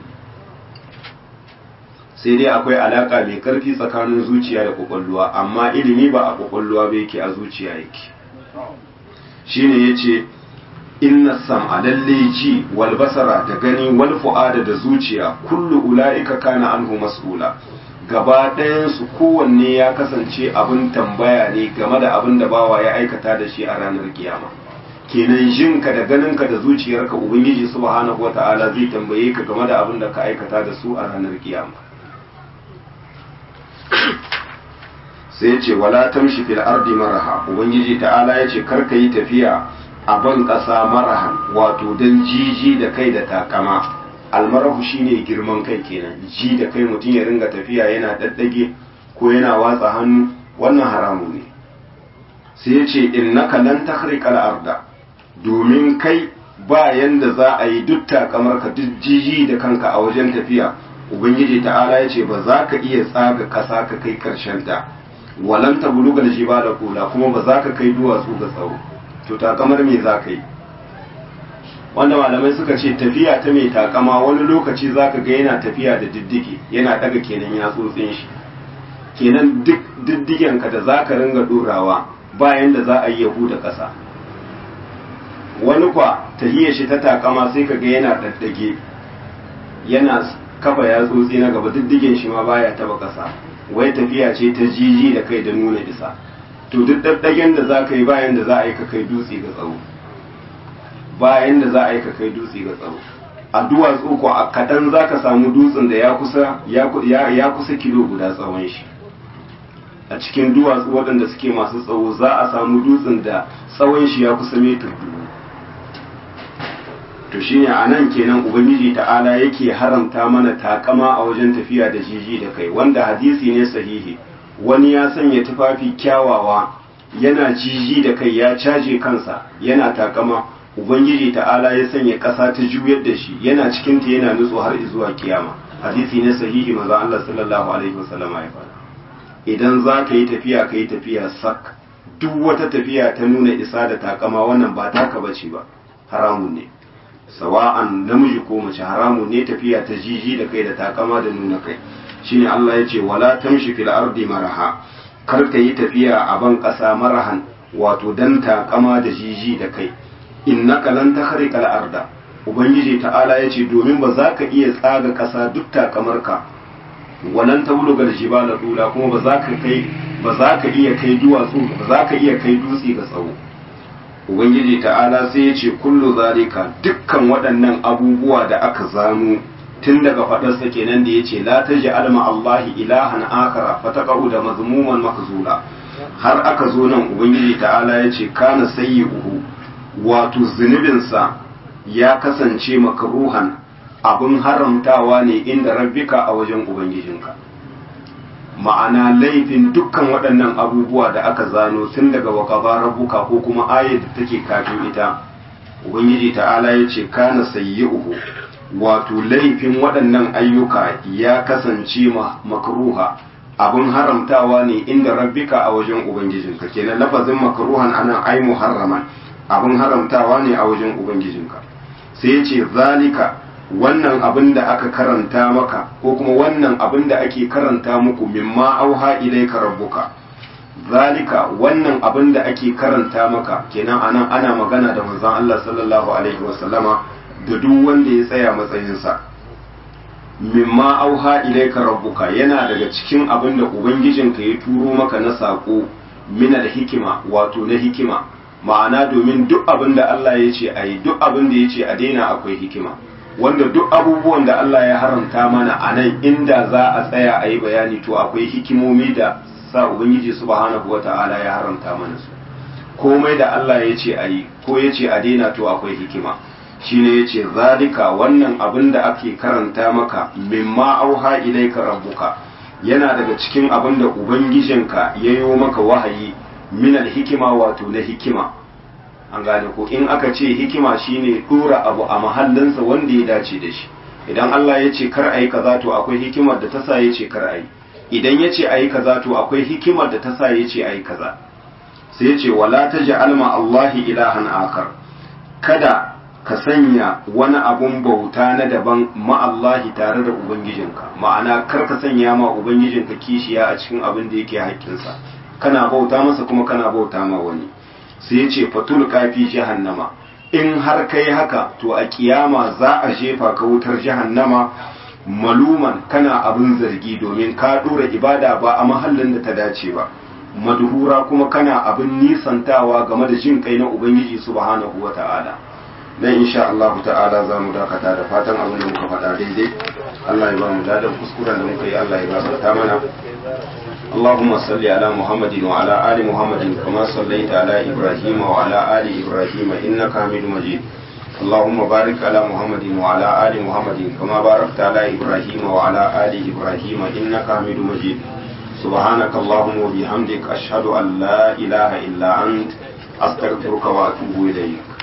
sai dai akwai alaka mai karfi tsakanin zuciya da kwakwalluwa amma ilimi ba a kwakwalluwa ba yake a zuciya yake shine yace inna sam'a lalle ji wal basara da gani wal fu'ada da zuciya kullu ula'ika kana anhu mas'ula gaba ɗayan su kowanne ya kasance abin tambaya ne game da abin da bawa ya aikata da shi a ranar kiyama kenan jinka da ganinka da zuciyarka ubangiji subhanahu wata'ala zai tambaye ka game da abin da ka aikata da su a ranar kiyama sai ya ce wala tamshi fil ardi maraha ubangiji ta'ala ya ce kar ka yi tafiya a ban ƙasa marahan wato don jiji da kai da takama almarahu shine girman kai kenan ji da kai mutum ya ringa tafiya yana daddage ko yana watsa hannu wannan haramu ne sai ya ce innaka lan takhriqal arda domin kai ba yanda za a yi duk takamar ka duk jiji da kanka a wajen tafiya ubangiji ta'ala ya ce ba za ka iya tsaga ƙasa ka kai ƙarshen ta walan ta buluga da jiba da kula kuma ba za ka kai duwatsu ga tsawo to takamar me za ka yi wanda malamai suka ce tafiya ta mai takama wani lokaci za ka ga yana tafiya da diddigi yana daga kenan ya tsotsin shi kenan duk diddigenka da za ka ringa ɗorawa bayan da za a yi yahu da ƙasa wani kwa tahiyar shi ta takama sai ka ga yana daddage yana kafa ya tsotsi na gaba diddigen shi ma baya taba ƙasa wai tafiya ce ta jiji da kai da nuna isa to duk daddagen da za ka yi bayan da za a yi ka kai dutse ga tsawo bayan da za a yi ka kai dutse ga tsawo a duwatsu ko a kaɗan za ka samu dutsen da ya kusa ya kusa kilo guda tsawon shi a cikin duwatsu waɗanda suke masu tsawo za a samu dutsen da tsawon shi ya kusa metar dubu to shine a nan kenan ubangiji ta'ala yake haramta mana takama a wajen tafiya da jiji da kai wanda hadisi ne sahihi wani ya sanya tufafi kyawawa yana jiji da kai ya caje kansa yana takama ubangiji ta'ala ya sanya ƙasa ta juyar da shi yana cikin ta yana nutso har zuwa kiyama hadisi ne sahihi maza Allah sallallahu alaihi wasallam ya faɗa idan za ka yi tafiya ka yi tafiya sak duk wata tafiya ta nuna isa da takama wannan ba taka bace ba haramun ne sawa'an namiji ko mace haramun ne tafiya ta jiji da kai da takama da nuna kai shine Allah ya ce wala tamshi fil ardi maraha kar ka yi tafiya a ban ƙasa marahan wato dan takama da jiji da kai innaka lan takhriqa al arda ubangiji ta'ala ya ce domin ba za ka iya tsaga ƙasa duk takamarka walan tablugal jibala dula kuma ba za ka kai ba za ka iya kai duwatsu ba za ka iya kai dutse ga tsawo ubangiji ta'ala sai ya ce kullu zalika dukkan waɗannan abubuwa da aka zano tun daga faɗarsa kenan da ya ce la taji alma allahi ilahan akara fataqau da mazmuman mahzula har aka zo nan ubangiji ta'ala ya ce kana sayyi'uhu wato zunubinsa ya kasance makruhan abin haramtawa ne inda rabbika a wajen ubangijinka ma'ana laifin dukkan waɗannan abubuwa da aka zano tun daga waƙaba rabbuka ko kuma ayar da take kafin ita ubangiji ta'ala ya ce kana sayyi'uhu wato laifin waɗannan ayyuka ya kasance ma makruha abin haramtawa ne inda rabbika a wajen ubangijinka kenan lafazin makruhan anan ai muharraman abin haramtawa ne a wajen ubangijinka sai ya ce zalika wannan abin da aka karanta maka ko kuma wannan abin da ake karanta muku mimma auha ilaika rabbuka zalika wannan abin da ake karanta maka kenan anan ana magana da manzon Allah sallallahu alaihi wasallama da duk wanda ya tsaya matsayinsa mimma auha ilaika rabbuka yana daga cikin abin da ubangijinka ya turo maka na sako mina da hikima wato na hikima ma'ana domin duk abin da Allah ya ce a yi duk abin da ya ce a daina akwai hikima wanda duk abubuwan da Allah ya haramta mana a nan inda za a tsaya a yi bayani to akwai hikimomi da sa Ubangiji subhanahu wa ta'ala ya haramta mana su komai da Allah ya ce a yi ko ya ce a daina to akwai hikima shi ne ya ce zalika wannan abin da ake karanta maka mimma auha ilaika rabbuka yana daga cikin abin da ubangijinka ya yi maka wahayi minal hikima wato na hikima an gane ko in aka ce hikima shine dora abu a mahallinsa wanda ya dace da shi idan Allah ya ce kar ayi kaza to akwai hikimar da ta sa ya ce kar ayi idan ya ce ayi kaza to akwai hikimar da ta sa ya ce ayi kaza sai ya ce wala taj'al ma Allahi ilahan akar kada ka sanya wani abun bauta na daban ma Allahi tare da ubangijinka ma'ana kar ka sanya ma ubangijinka kishiya a cikin abin da yake haƙƙinsa kana bauta masa kuma kana bauta ma wani sai ya ce fatul kafi jahannama in har kai haka to a kiyama za a jefa ka wutar jahannama maluman kana abin zargi domin ka dora ibada ba a mahallin da ta dace ba madhura kuma kana abin nisantawa game da jin kai na ubangiji subhanahu wata'ala dan insha Allah ta'ala za mu dakata da fatan abin da muka faɗa daidai Allah ya ba mu ladan kuskuren da muka yi Allah ya gafarta mana اللهم صل على محمد وعلى آل محمد كما صليت على إبراهيم وعلى آل إبراهيم إنك حميد مجيد اللهم بارك على محمد وعلى آل محمد كما باركت على إبراهيم وعلى آل إبراهيم إنك حميد مجيد سبحانك اللهم وبحمدك أشهد أن لا إله إلا أنت أستغفرك وأتوب إليك